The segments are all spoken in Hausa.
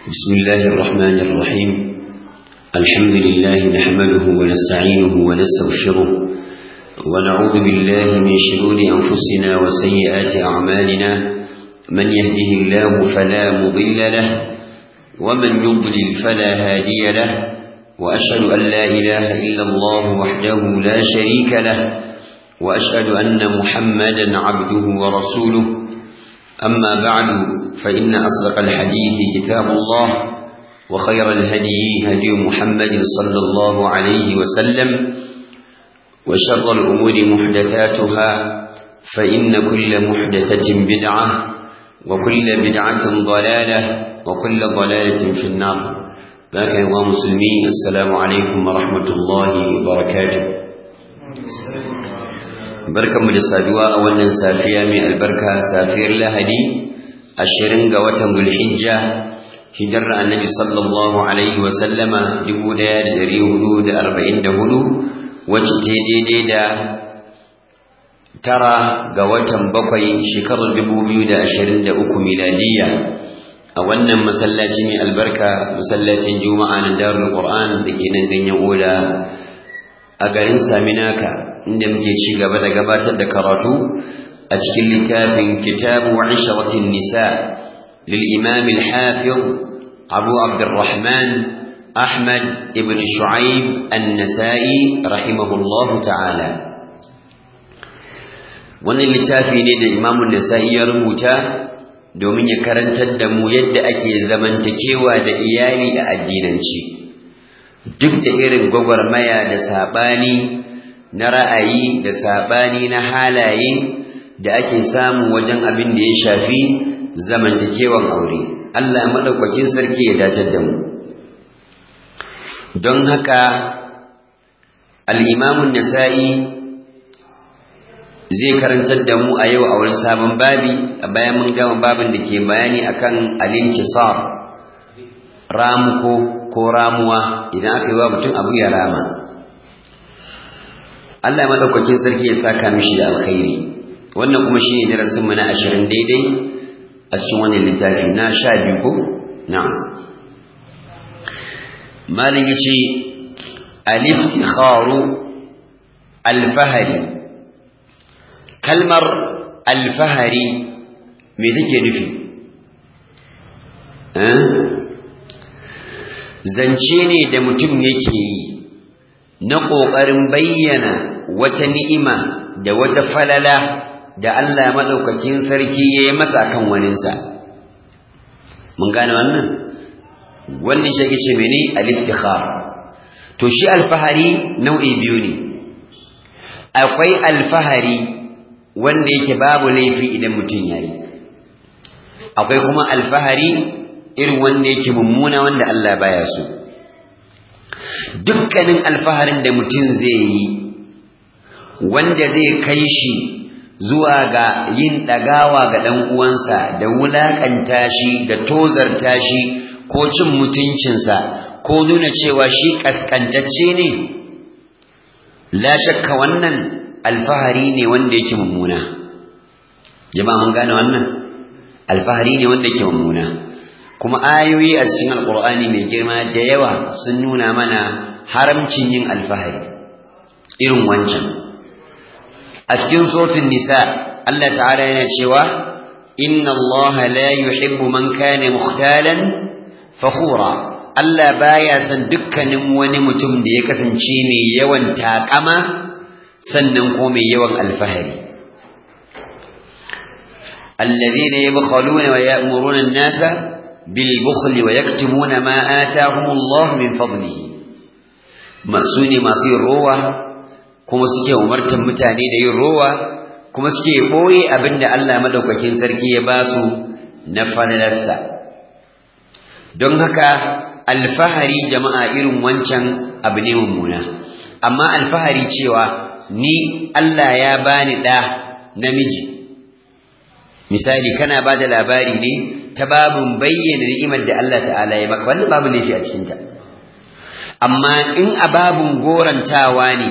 بسم الله الرحمن الرحيم الحمد لله نحمده ونستعينه ونستغفره ونعوذ بالله من شرور أنفسنا وسيئات أعمالنا من يهده الله فلا مضل له ومن يضلل فلا هادي له وأشهد أن لا إله إلا الله وحده لا شريك له وأشهد أن محمدا عبده ورسوله أما بعد فإن أصدق الحديث كتاب الله وخير الهدي هدي محمد صلى الله عليه وسلم وشر الأمور محدثاتها فإن كل محدثة بدعة وكل بدعة ضلالة وكل ضلالة في النار باك يا مسلمين السلام عليكم ورحمة الله وبركاته barkanmu da saduwa a wannan safiya mai albarka safiyar lahadi ashirin ga watan zulhijja hijirar annabi sallallahu alaihi wa sallama dubu ɗaya da ɗari hudu da arba'in da hudu wacce ta daidai da tara ga watan bakwai shekarar dubu biyu da ashirin da uku miladiyya a wannan masallaci mai albarka masallacin juma'a na darul qur'an da ke nan ganyen oda a garin saminaka inda muke ci gaba da gabatar da karatu a cikin littafin kitabu ishratin nisa lil imam al hafiz abu abdurrahman ahmad ibn shu'aib an-nasa'i rahimahullah ta'ala wannan littafi ne da imam an-nasa'i ya rubuta domin ya karantar da mu yadda ake zamantakewa da iyali a addinanci duk da irin gwagwarmaya da sabani na ra'ayi da saɓani na halaye da ake samu wajen abin da ya shafi zamantakewan aure Allah maɗaukakin sarki ya dacar da mu don haka al'imamun nasa'i zai karantar da mu a yau a wani sabon babi a bayan mun gama babin da ke bayani akan alinkisar ramuko ko ramuwa idan aka yi wa mutum abu ya rama Allah ya madaukakin sarki ya saka mishi da alkhairi wannan kuma shine darasin mu na 20 daidai a cikin wannan littafi na 12 ko na'am malin yace al-iftikharu al-fahari kalmar al-fahari me take nufi eh zance ne da mutum yake yi na ƙoƙarin bayyana wata ni'ima da wata falala da Allah maɗaukakin sarki ya yi masa kan waninsa. Mun gane wannan? Wannan shi ake ce mene al-iftikhar. To shi alfahari nau'i biyu ne. Akwai alfahari wanda yake babu laifi idan mutum ya yi. Akwai kuma alfahari irin wanda yake mummuna wanda Allah baya so. Dukkanin alfaharin da mutum zai yi wanda zai kai shi zuwa ga yin ɗagawa ga ɗan uwansa da wulaƙanta shi da tozarta shi ko cin mutuncinsa ko nuna cewa shi ƙasƙantacce ne la shakka wannan alfahari ne wanda yake mummuna jama'a mun gane wannan alfahari ne wanda yake mummuna kuma ayoyi a cikin alƙur'ani mai girma da yawa sun nuna mana haramcin yin alfahari irin wancan a cikin suratul nisa Allah ta'ala yana cewa inna Allah la yuhibbu man kana mukhtalan fakhura Allah baya son dukkanin wani mutum da ya kasance mai yawan takama sannan ko mai yawan alfahari alladhina yabkhaluna wa ya'muruna an-nasa bil bukhli wa yaktumuna ma ataahum Allah min fadlihi masu ne masu yin rowa kuma suke umartar mutane da yin rowa kuma suke ɓoye abin da Allah madaukakin sarki ya ba su na falalarsa don haka alfahari jama'a irin wancan abu ne mummuna amma alfahari cewa ni Allah ya bani ɗa namiji misali kana ba da labari ne ta babin bayyana ni'imar da Allah ta'ala ya maka wannan babu laifi a cikinta amma in a babin gorantawa ne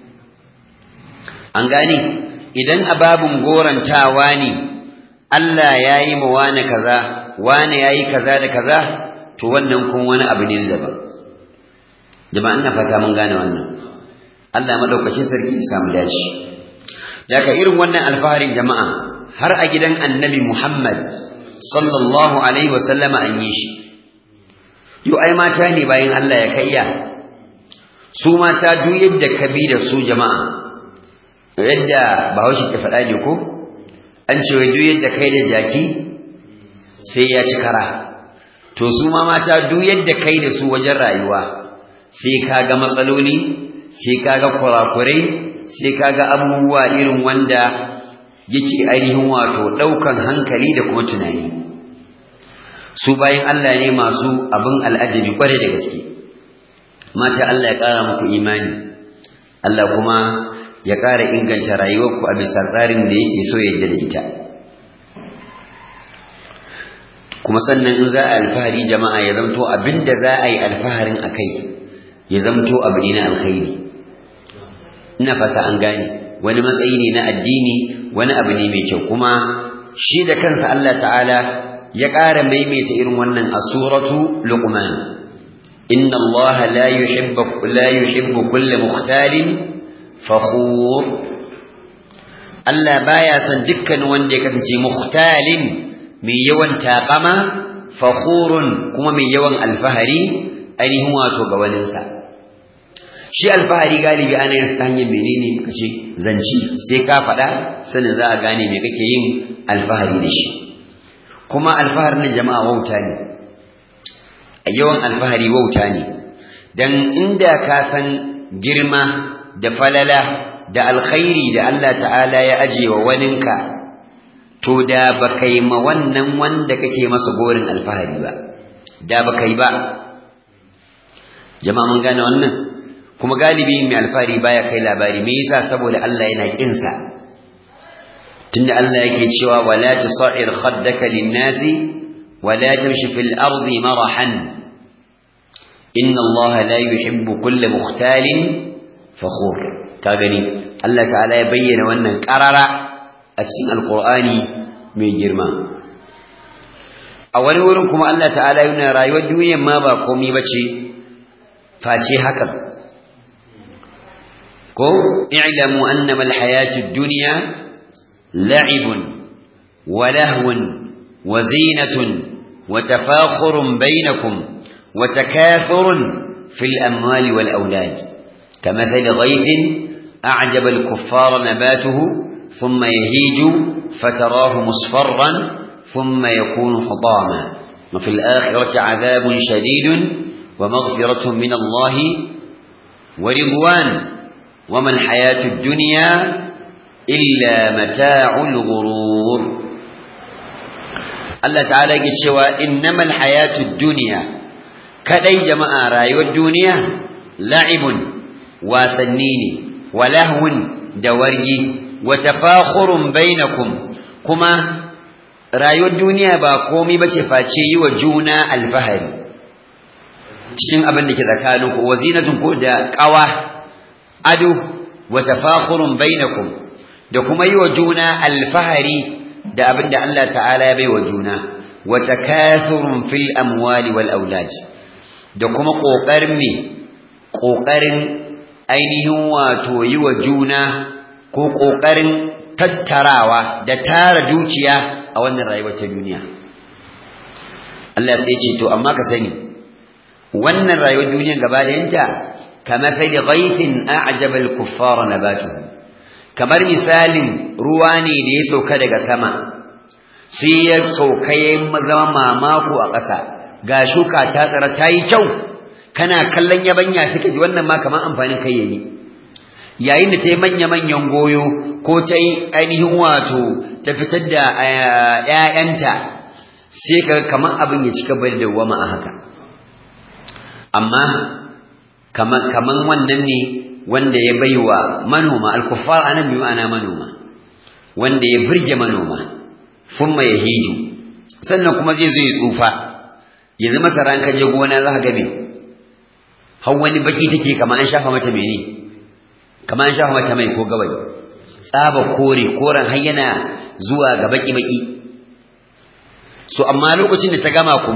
an gane idan ababun gorantawa ne Allah ya yi ma wane kaza wane ya yi kaza da kaza to wannan kuma wani abu ne daban jama'a ina fata mun gane wannan Allah madaukakin sarki ya samu dace daga irin wannan alfaharin jama'a har a gidan annabi Muhammad sallallahu alaihi wasallama an yi shi yau ai mata ne bayan Allah ya kaiya su mata duk yadda ka bi da su jama'a yadda bahaushe ke faɗa ne ko an ce wai duk yadda kai da jaki sai ya ci kara to su ma mata duk yadda kai da su wajen rayuwa sai ka ga matsaloli sai ka ga kurakurai sai ka ga abubuwa irin wanda yake ainihin wato ɗaukan hankali da kuma tunani su bayan Allah ne masu abin al'ajabi kwarai da gaske mata Allah ya ƙara muku imani Allah kuma ya ƙara inganta rayuwarku a bisa tsarin da yake so yadda da ita kuma sannan in za a alfahari jama'a ya zamto abin da za a yi alfaharin a kai ya zamto abu ne na alkhairi ina fata an gane wani matsayi ne na addini wani abu ne mai kyau kuma shi da kansa Allah ta'ala ya ƙara maimaita irin wannan a suratu luqman inna Allah la yuhibbu la yuhibbu kulla mukhtalin fakhur Allah baya son dukkan wanda ya kasance mukhtalin mai yawan taƙama fakhurun kuma mai yawan alfahari ainihin wato ga waninsa shi alfahari galibi ana yin hanyar menene muka ce zanci sai ka faɗa sanin za a gane me kake yin alfahari da shi kuma alfaharin jama'a wauta ne a yawan alfahari wauta ne dan inda ka san girma da falala da alkhairi da Allah ta'ala ya aje wa waninka to da baka yi ma wannan wanda kake masa gorin alfahari ba da baka yi ba jama'a mun gane wannan kuma galibi mai alfahari baya kai labari me yasa saboda Allah yana kinsa tunda Allah yake cewa wala tusa'ir khaddaka lin-nasi wala tamshi fil ardi marahan inna Allah la yuhibbu kulla mukhtalin fakhur ka gani Allah ta'ala ya bayyana wannan qarara a cikin alqur'ani mai girma a wani wurin kuma Allah ta'ala yana rayuwar duniyar ma ba komai bace face hakan ko i'lamu annama alhayatud dunya la'ibun wa lahwun wa zinatun wa tafakhurun bainakum wa takathurun fil amwali wal awlad كمثل غيث أعجب الكفار نباته ثم يهيج فتراه مصفرا ثم يكون حطاما وفي الآخرة عذاب شديد ومغفرة من الله ورضوان وما الحياة الدنيا إلا متاع الغرور الله تعالى يقول إنما الحياة الدنيا كدي جماعة رايو الدنيا لعب وسنيني ولهو دوري وتفاخر بينكم كما رايو الدنيا باقومي بشفاتي وجونا الفهري cikin abin da ke tsakaninku wa zinatun ko da qawa ado wa tafakhurun bainakum da kuma yi wa juna alfahari da abin da Allah ta'ala ya bai wa juna wa takathurun fil amwali wal aulad da kuma kokarin me kokarin ainihin wato yi wa juna ko kokarin tattarawa da tara dukiya a wannan rayuwar ta duniya Allah sai ce to amma ka sani wannan rayuwar duniyar gaba ɗayanta kama sai da ghaifin a'jaba al-kuffar nabatuhu kamar misalin ruwa ne da ya sauka daga sama sai ya sauka ya zama mamako a ƙasa ga shuka ta tsara ta yi kyau kana kallon yabanya suka ji wannan ma kamar amfanin kai yayi yayin da ta yi manya-manyan goyo ko ta yi ainihin wato ta fitar da ‘ya'yanta sai ka kamar abin ya cika bai da wama a haka amma kaman wannan ne wanda ya baiwa manoma al-kuffar anan bi ma'ana manoma wanda ya burge manoma thumma yahiju sannan kuma zai zo ya tsufa yanzu masara an kaje gona za ka ga me har wani baki take kamar an shafa mata mene kamar an shafa mata mai ko gawayi tsaba kore koren har yana zuwa ga baki baki so amma lokacin da ta gama kuma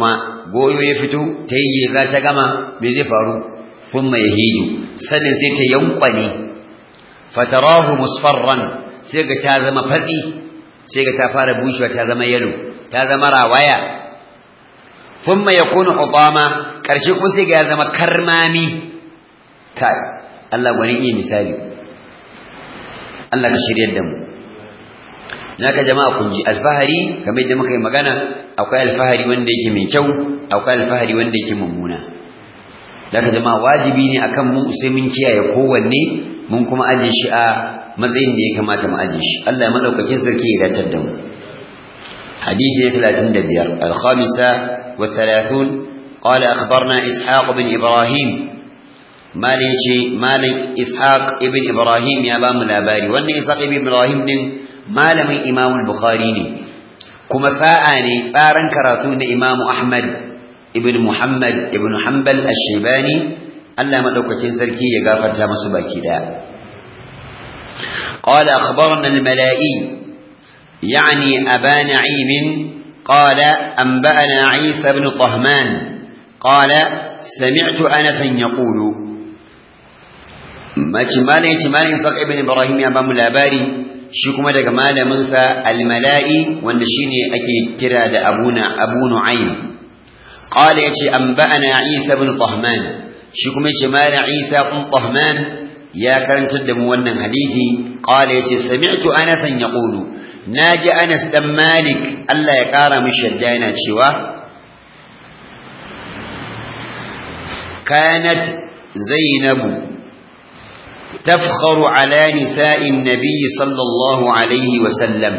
goyo ya fito ta yi za ta gama me zai faru thumma yahiju sannan sai ta yankwane fatarahu musfarran sai ga ta zama fatsi sai ga ta fara bushewa ta zama yalo ta zama rawaya thumma yakunu hutama karshe kuma sai ga ya zama karmami kai Allah gwani iya misali Allah ka shiryar da mu naka jama'a kun ji alfahari kamar yadda muka yi magana akwai alfahari wanda yake mai kyau akwai alfahari wanda yake mummuna naka jama'a wajibi ne akan mu sai mun kiyaye kowanne mun kuma aje shi a matsayin da ya kamata mu aje shi Allah ya madaukakin sarki ya dace da mu hadisi ne 35 al-khamisa wa 30 qala akhbarna ishaq bin ibrahim malin ce malin ishaq ibn ibrahim ya ba mu labari wannan ishaq ibn ibrahim din malamin imam bukhari ne kuma sa'a ne tsaran karatu na imam ahmad ibn muhammad ibn hanbal ash-shaybani Allah madaukakin sarki ya gafarta musu baki daya قال أخبرنا الملائي يعني أبا نعيم قال أنبأنا عيسى بن طهمان قال سمعت أنسا يقول mace malai ce malai saq ibn ibrahim ya ba mu labari shi kuma daga malamin sa al-mala'i wanda shine ake kira da abuna abu nu'aym qala yace anba'ana isa ibn tahman shi kuma yace malai isa ibn tahman ya karantar da mu wannan hadisi qala yace sami'tu anas yaqulu naji anas dan malik Allah ya kara mishi yadda yana cewa kanat zainabu تفخر على نساء النبي صلى الله عليه وسلم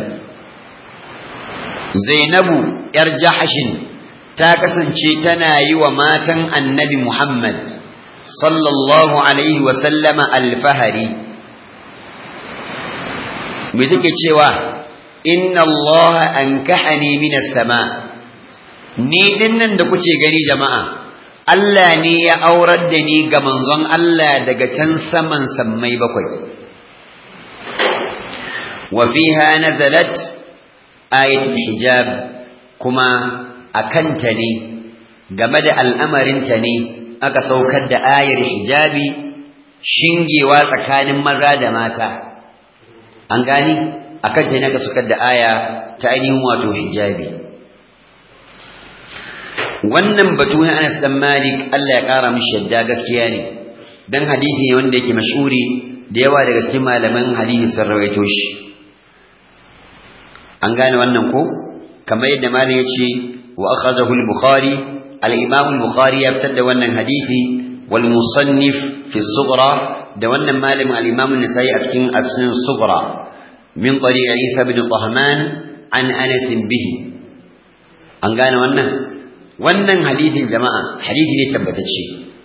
زينب ارجحش تاكسن تنا وماتا النبي محمد صلى الله عليه وسلم الفهري بذلك cewa inna Allah ankahani min as-sama ni dinnan da kuke gani jama'a Allah ne ya aurar da ni ga manzon Allah daga can saman sammai bakwai. Wa fiha nazalat ayatul hijab kuma akanta ne game da al'amarinta ne aka saukar da ayar hijabi shingewa tsakanin maza da mata. An gani akanta ne aka saukar da aya ta ainihin wato hijabi. wannan batu na Anas dan Malik Allah ya kara mishi yadda gaskiya ne dan hadisi ne wanda yake mashhuri da yawa daga cikin malaman hadisi sun rawaito shi an gane wannan ko kamar yadda malam ya ce wa akhadahu al-bukhari al-imam al-bukhari ya fitar da wannan hadisi wal musannif fi sughra da wannan malamin al-imam an-nasai a cikin asnan sughra min tariq Isa bin Tahman an Anas bihi an gane wannan wannan hadisin jama'a hadisi ne tabbatacce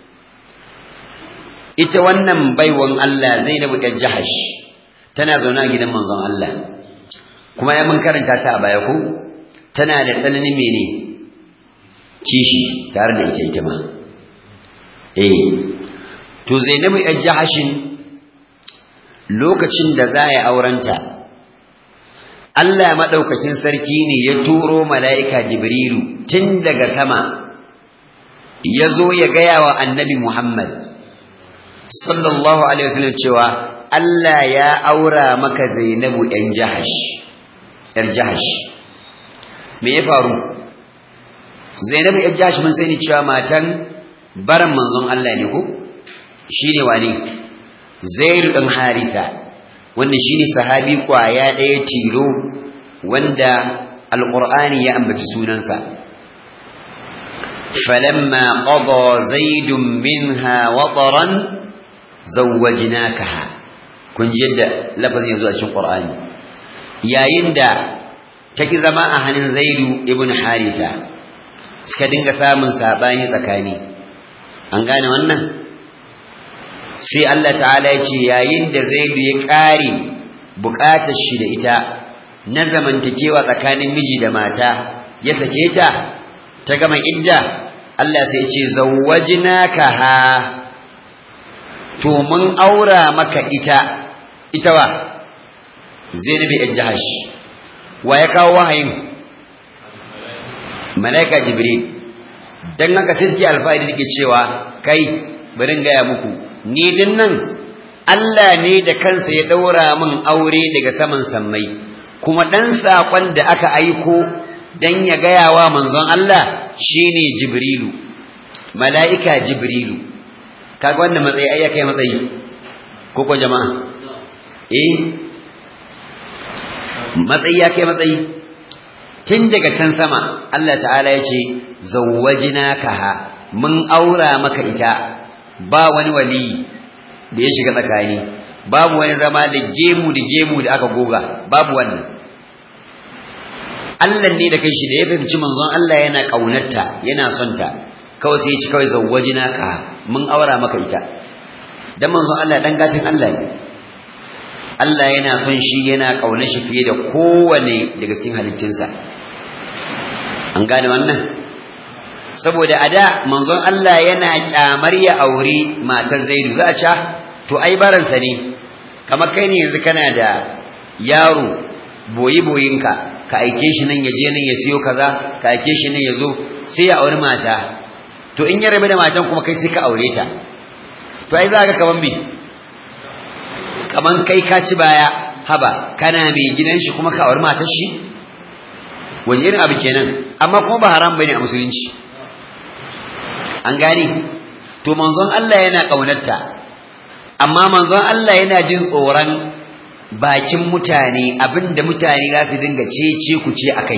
ita wannan baiwan Allah Zainabu ta Jahash tana zaune a gidan manzon Allah kuma ya mun karanta ta a baya ko tana da tsananin mene kishi tare da ita ita ma eh to Zainabu ta Jahashin lokacin da za ya aurenta Allah maɗaukakin sarki ne ya turo mala'ika Jibrilu tun daga sama ya zo ya gaya wa annabi Muhammad sallallahu Alaihi wasallam cewa Allah ya aura maka Zainabu ‘yan jahash, ‘yar jahash. Me ya faru? Zainabu ‘yar jahash mun sani cewa matan baran manzon Allah ne ko? Shi ne wane? Zairu ɗan Haritha. wanda shine sahabi kwaya ɗaya tilo wanda alqur'ani ya ambaci sunansa falamma qada zaidun minha wataran zawwajnakaha kun ji yadda lafazin yazo a cikin qur'ani yayin da take zama a hannun zaidu ibn haritha suka dinga samun sabani tsakani an gane wannan sai Allah ta'ala ya ce yayin da zaidu ya ƙare buƙatar shi da ita na zamantakewa tsakanin miji da mata ya sake ta ta gama idda Allah sai ya ce zawwajnaka ha to mun aura maka ita ita wa Zainabi Jahash wa ya kawo wahayin malaika Jibril dan haka sai suke alfahari dake cewa kai bari gaya muku ni din nan Allah ne da kansa ya daura min aure daga saman sammai kuma dan sakon da aka aiko dan ya gaya wa manzon Allah shine Jibrilu mala'ika Jibrilu kaga wannan matsayi ai kai matsayi ko ko jama'a eh matsayi ya kai matsayi tun daga can sama Allah ta'ala ya ce zawwajnakaha mun aura maka ita ba wani wali da ya shiga tsakani babu wani zama da gemu da gemu da aka goga babu wannan Allah ne da kai shi da ya fahimci manzon Allah yana kaunarta yana son ta kawai sai ya ci kawai zawwajnakaha mun aura maka ita dan manzon Allah dan gatin Allah ne Allah yana son shi yana kaunar shi fiye da kowane daga cikin halittunsa an gane wannan saboda ada manzon Allah yana kyamar ya aure matar Zaidu za a ca to ai baransa ne kamar kai ne yanzu kana da yaro boyi boyinka ka aike shi nan ya je nan ya siyo kaza ka aike shi nan ya zo sai ya auri mata to in ya rabu da matan kuma kai sai ka aure ta to ai za ka kaman me kaman kai ka ci baya haba kana mai gidan shi kuma ka auri matar shi wani irin abu kenan amma kuma ba haram bane a musulunci an gane to manzon Allah yana kaunarta amma manzon Allah yana jin tsoron bakin mutane abinda mutane za su dinga cece ku ce akai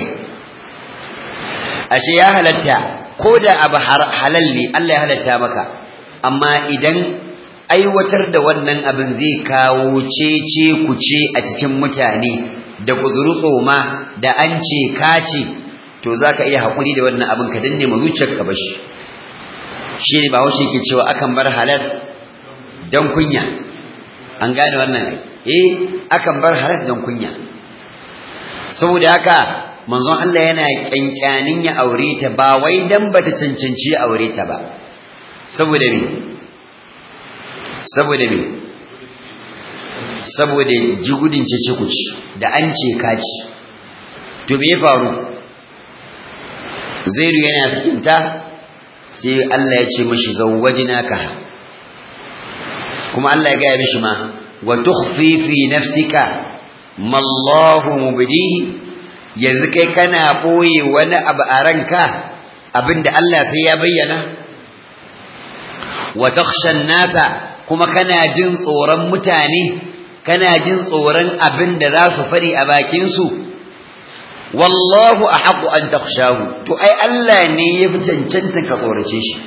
ashe ya halatta ko da abu halal ne Allah ya halatta maka amma idan aiwatar da wannan abin zai kawo cece ku ce a cikin mutane da kuzuru tsoma da an ce kace to zaka iya hakuri da wannan abin ka danne ma zuciyarka bashi shine ba haushe ke cewa akan bar halas dan kunya an gane wannan eh akan bar halas dan kunya saboda haka manzon Allah yana kyankyanin ya aure ta ba wai dan bata cancanci ya aure ta ba saboda me saboda me saboda jigudin cece kuci da an ce kaci to me ya faru zaidu yana cikin ta sai Allah ya ce mashi zawwajnaka kuma Allah ya gaya mishi ma wa tukhfi fi nafsika ma Allahu mubdihi yanzu kai kana boye wani abu a ranka abinda Allah sai ya bayyana wa takhsha nasa kuma kana jin tsoron mutane kana jin tsoron abinda za su fari a bakin su wallahu ahqqu an takhshahu to ai Allah ne yafi cancanta ka tsorace shi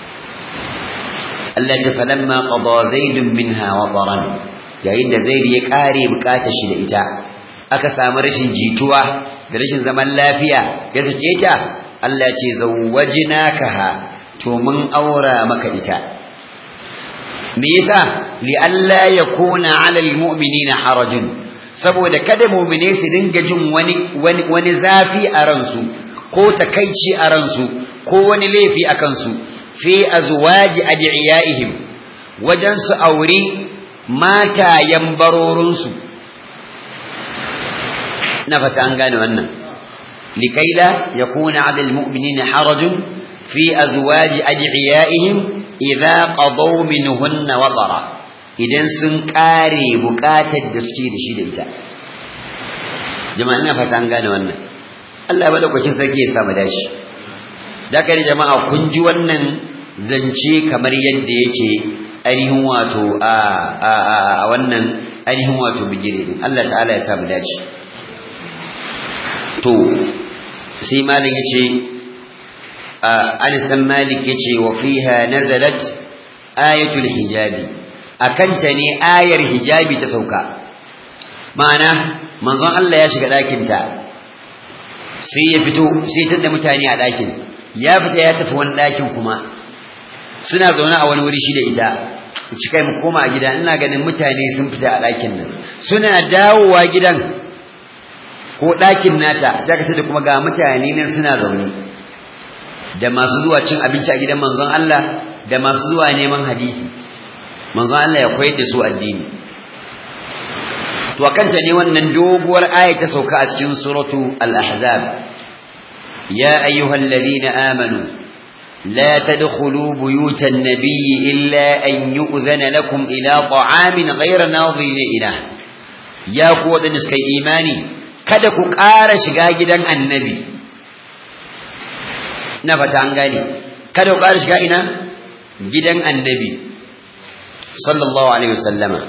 Allah ya falamma qada zaidun minha wataran yayin da zaid ya kare bukatar shi da ita aka samu rashin jituwa da rashin zaman lafiya ya sake ta Allah ce zawwajnakaha to mun aura maka ita me yasa li alla yakuna 'ala almu'minina harajun saboda kada mu'mine su dinga jin wani wani zafi a ransu ko takaici a ransu ko wani laifi a kansu fi azwaji adiyaihim wajen su aure matayen barorinsu na fata an gane wannan likaila yakuna 'ala almu'minina harajun fi azwaji adiyaihim idza qadaw minhunna watara idan sun kare bukatar da suke da shi da ita jama'a ina fata an gane wannan Allah madaukakin sarki ya samu dashi da kai jama'a kun ji wannan zance kamar yadda yake ainihin wato a a a wannan ainihin wato bigire din Allah ta'ala ya samu dace to sai malam yace Anas dan Malik yace wa fiha nazalat ayatul hijabi akanta ne ayar hijabi ta sauka ma'ana manzon Allah ya shiga ɗakin ta sai ya fito sai ta da mutane a ɗakin ya fita ya tafi wani ɗakin kuma suna zaune a wani wuri shi da ita ci kai mu koma a gida ina ganin mutane sun fita a ɗakin nan suna dawowa gidan ko ɗakin nata sai ka da kuma ga mutane nan suna zaune da masu zuwa cin abinci a gidan manzon Allah da masu zuwa neman hadisi manzon Allah ya koyar da su addini to akanta ne wannan doguwar aya ta sauka a cikin suratu al-ahzab ya ayyuhal ladina amanu لا تدخلوا بيوت النبي إلا أن يؤذن لكم إلى طعام غير ناظرين إله يا قوة نسكي إيماني kada ku ƙara shiga gidan annabi na fata an gane kada ku ƙara shiga ina gidan annabi sallallahu alaihi wasallama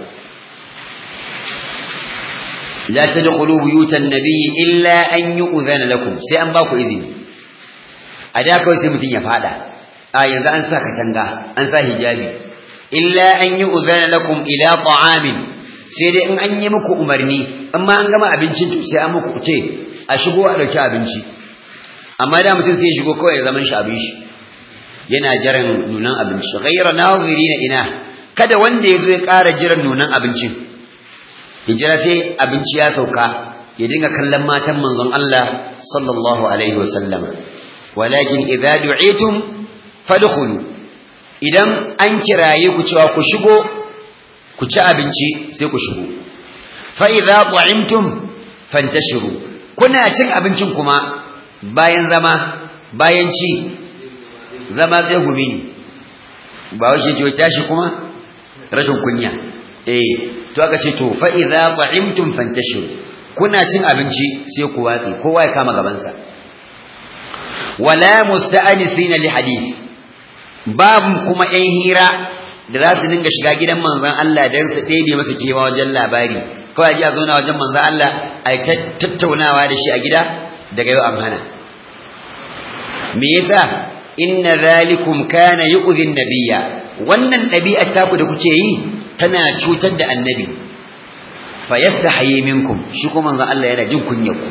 la tadkhulu buyutan nabiy illa an yu'zana lakum sai an ba ku izini a da kawai sai mutum ya fada a yanzu an sa katanga an sa hijabi illa an yu'zana lakum ila ta'amin sai dai in an yi muku umarni amma an gama abincin to sai an muku ce a shigo a dauki abinci amma da mutum sai ya shigo kawai ya zaman shi abin shi yana jiran nunan abinci ghayra nazirina ina kada wanda ya zo ya ƙara jiran nunan abincin hijira sai abinci ya sauka ya dinga kallon matan manzon Allah sallallahu alaihi wasallam walakin idza du'itum fadkhulu idan an kiraye ku cewa ku shigo ku ci abinci sai ku shigo fa idza ta'imtum fantashiru kuna cin abincin kuma bayan zama bayan ci zama zai gumi ba wace ce tashi kuma rashin kunya eh to aka ce to fa idza ta'imtum fantashiru kuna cin abinci sai ku watsi kowa ya kama gabansa wala musta'anisina li hadith babu kuma ɗan hira da za su dinga shiga gidan manzon Allah dan su ɗebe masa kewa wajen labari kawai ji a zauna wajen manzon Allah a tattaunawa da shi a gida daga yau an hana me yasa inna zalikum kana yu'dhi nabiyya wannan ɗabi'ar taku da kuke yi tana cutar da annabi fa yastahi minkum shi kuma manzon Allah yana jin kunyar ku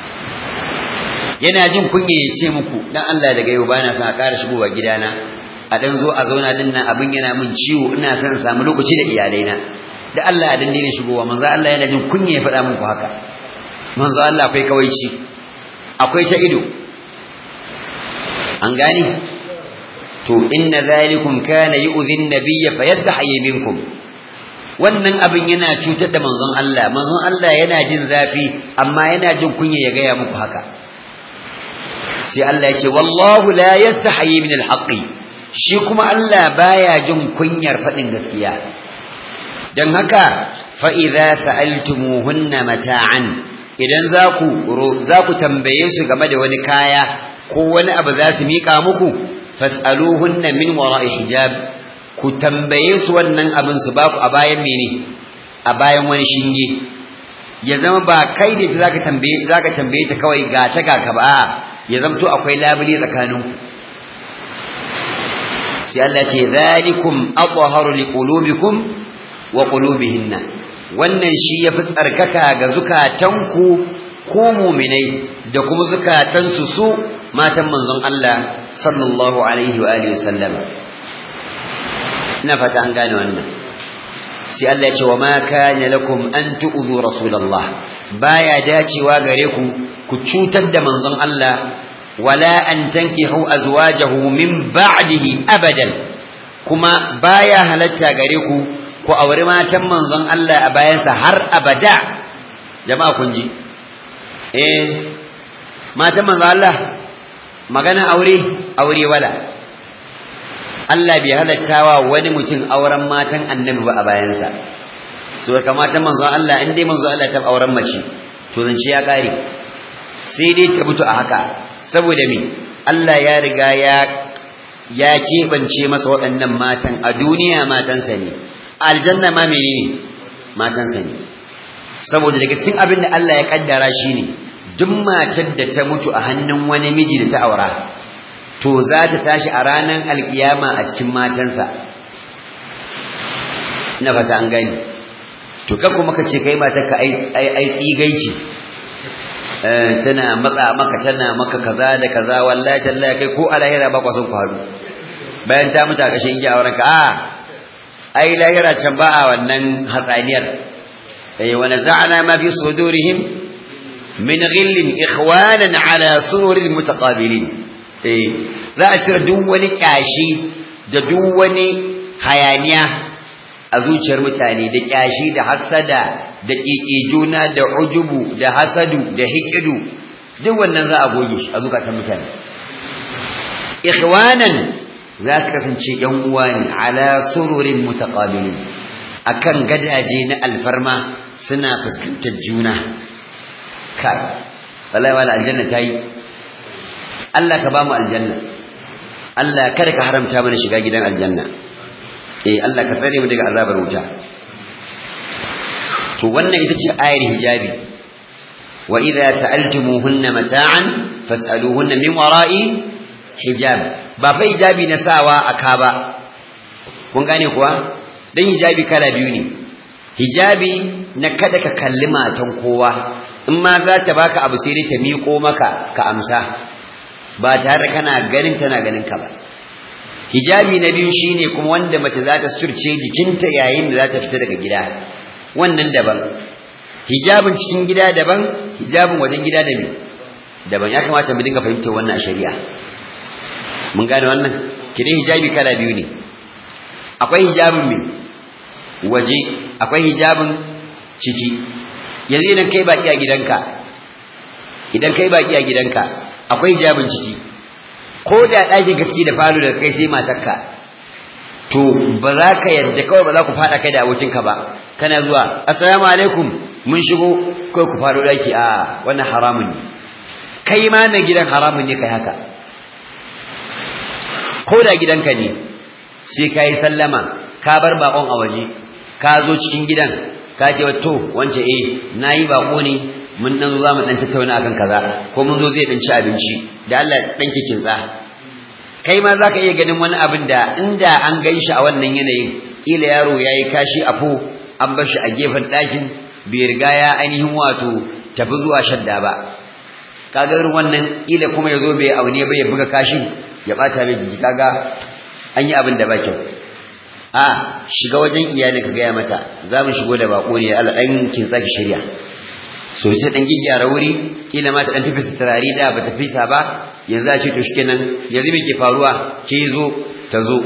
yana jin kunya ya ce muku dan Allah daga yau bana son a ƙara shigowa gidana a dan zo a zauna din nan abin yana min ciwo ina son samu lokaci da iyalaina da Allah a dan daina shigowa manzo Allah yana jin kunya ya faɗa muku haka manzo Allah akwai kawaici akwai ta ido an gani to inna zalikum kana yu'dhi an-nabiyya fayastahi minkum wannan abin yana cutar da manzon Allah manzon Allah yana jin zafi amma yana jin kunya ya gaya muku haka sai Allah ya ce wallahu la yastahi min al-haqqi shi kuma Allah baya jin kunyar faɗin gaskiya don haka fa'iza sa'altumuhunna mata'an idan za ku tambaye su game da wani kaya ko wani abu za su miƙa muku fas'aluhunna min wara'i hijab ku tambaye su wannan abin su ba ku a bayan mene a bayan wani shinge ya zama ba kai da za ka tambaye ta kawai ga ta ga ka ba ya zamto akwai labule tsakaninku sai Allah ce zalikum athaharu liqulubikum wa qulubihinna wannan shi yafi tsarkaka ga zukatanku ku mu'minai da kuma zukatansu su matan manzon Allah sallallahu alaihi wa alihi wasallam ina fata an gane wannan sai Allah ya ce wa ma kana lakum an tu'dhu rasulullah baya dacewa gare ku ku cutar da manzon Allah wala an tankihu azwajahu min ba'dihi abadan kuma baya halatta gare ku ku aure matan manzon Allah a bayansa har abada jama'a kun ji eh matan manzon Allah magana aure aure wala Allah bai halattawa wani mutum auren matan annabi ba a bayansa so kamata manzon Allah in dai manzon Allah ta auren mace to zance ya kare sai dai ta mutu a haka saboda me Allah ya riga ya ya keɓance masa waɗannan matan a duniya matansa ne aljanna ma menene matansa ne saboda daga cikin abin da Allah ya kaddara shine duk matar da ta mutu a hannun wani miji da ta aura to za ta tashi a ranar alkiyama a cikin matansa na fata an gani to kan kuma ka ce kai matarka ai ai tsigaici tana matsa maka tana maka kaza da kaza wallahi tallahi kai ko alahira ba kwa son ku haɗu bayan ta mutu a kashin iya auren ka a ai lahira can ba a wannan hatsaniyar eh wa naza'na ma fi sudurihim min ghillin ikhwanan ala sururin mutaqabilin eh za a cire duk wani kyashi da duk wani hayaniya a zuciyar mutane da kyashi da hasada da juna da ujubu da hasadu da hikidu duk wannan za a goge shi a zukatan mutane ikhwanan za su kasance yan uwa ne ala sururin mutaqabilin akan gadaje na alfarma suna fuskantar juna kai wallahi wala aljanna tayi Allah ka ba mu aljanna Allah kada ka haramta mana shiga gidan aljanna eh Allah ka tsare mu daga azabar wuta to wannan ita ce ayar hijabi wa idza sa'altumuhunna mata'an fas'aluhunna min wara'i hijab ba fa hijabi na sawa aka ba kun gane kuwa dan hijabi kala biyu ne hijabi na kada ka kalli matan kowa in ma za ta baka abu sai dai ta miƙo maka ka amsa ba tare kana ganin tana ganin ka ba hijabi na biyu shine kuma wanda mace za ta surce jikinta yayin da za ta fita daga gida wannan daban hijabin cikin gida daban hijabin wajen gida da daban ya kamata mu dinga fahimtar wannan a shari'a mun gane wannan kidan hijabi kala biyu ne akwai hijabin mai waje akwai hijabin ciki yanzu idan kai baki a gidanka idan kai baki a gidanka akwai hijabin ciki ko da ɗakin gaske da falo da kai sai matarka to ba za ka yadda kawai ba za ku faɗa kai da abokinka ba kana zuwa assalamu alaikum mun shigo kai ku faro ɗaki a wannan haramun ne kai ma na gidan haramun ne kai haka ko da gidanka ne sai ka yi sallama ka bar bakon a waje ka zo cikin gidan ka ce to wance eh nayi bako ne mun dan zo zamu dan tattauna akan kaza ko mun zo zai dan ci abinci da Allah dan ki kinsa kai ma zaka iya ganin wani abin da inda an ganshi a wannan yanayin kila yaro yayi kashi a fo an bar shi a gefen ɗakin bai riga ya ainihin wato tafi zuwa shadda ba kaga irin wannan kila kuma yazo bai aune ba ya buga kashin ya bata mai jiki kaga an yi abin da ba kyau a shiga wajen iyali ka gaya mata za mu shigo da bako ne Allah dan kin tsaki shirya so sai dan gyara wuri kila ma ta dan tafi turare da ba ta fisa ba yanzu a ce to shikenan yanzu me ke faruwa ke zo ta zo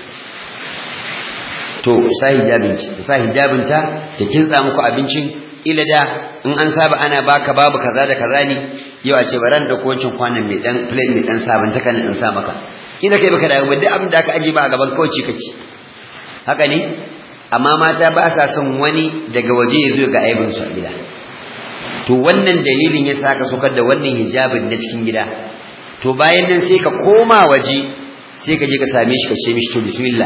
to sa hijabin ki sa hijabin ta ta kintsa muku abincin ila da in an saba ana baka babu kaza da kaza ne yau a ce baran da wancan kwanan mai dan plate mai dan sabanta kan in sa maka ina kai baka da duk abin da aka aje ba a gaban kauci kake haka ne amma mata ba sa son wani daga waje ya zo ga aibin su a gida to wannan dalilin ya saka sokar da wannan hijabin na cikin gida to bayan nan sai ka koma waje sai ka je ka same shi ka ce mishi to bismillah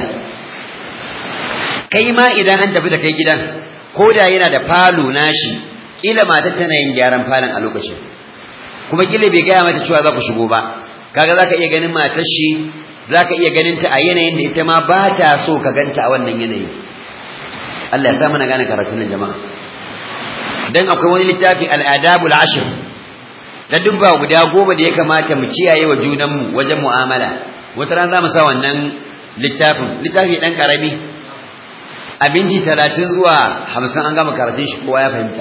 kai ma idan an tafi da kai gidan ko da yana da falo nashi kila matar tana yin gyaran falon a lokacin kuma kila bai gaya mata cewa za ku shigo ba kaga zaka iya ganin matar shi zaka iya ganin ta a yanayin da ita ma ba ta so ka ganta a wannan yanayi Allah ya sa mana gane karatun nan jama'a dan akwai wani littafi al-adabul ashr da dubba guda goma da ya kamata mu kiyaye wa junanmu wajen mu'amala wata ran za mu sa wannan littafin littafi dan karami abinci talatin zuwa hamsin an gama karatun shi kowa ya fahimta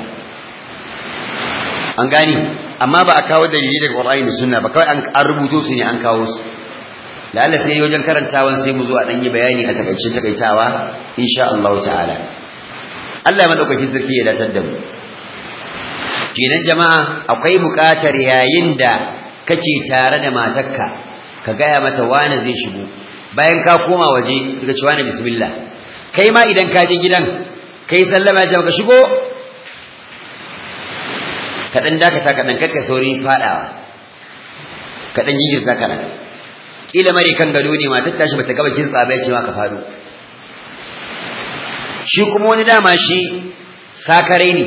an gani amma ba a kawo dalili daga Qur'ani da Sunna ba kawai an rubuto su ne an kawo su lalle sai wajen karantawan sai mu zo a dan yi bayani a takaice takaitawa insha Allah ta'ala Allah madaukakin sarki ya datar da mu kenan jama'a akwai buƙatar yayin da kake tare da matarka ka gaya mata wani zai shigo bayan ka koma waje suka ci wani bismillah kai ma idan ka je gidan kai sallama ya ka shigo kaɗan dakata kaɗan kakka sauri faɗawa kaɗan jingirta kaɗan ƙila mare kan gado ne matar tashi bata gaba kin tsaba ce ma ka faɗo shi kuma wani dama shi sakare ne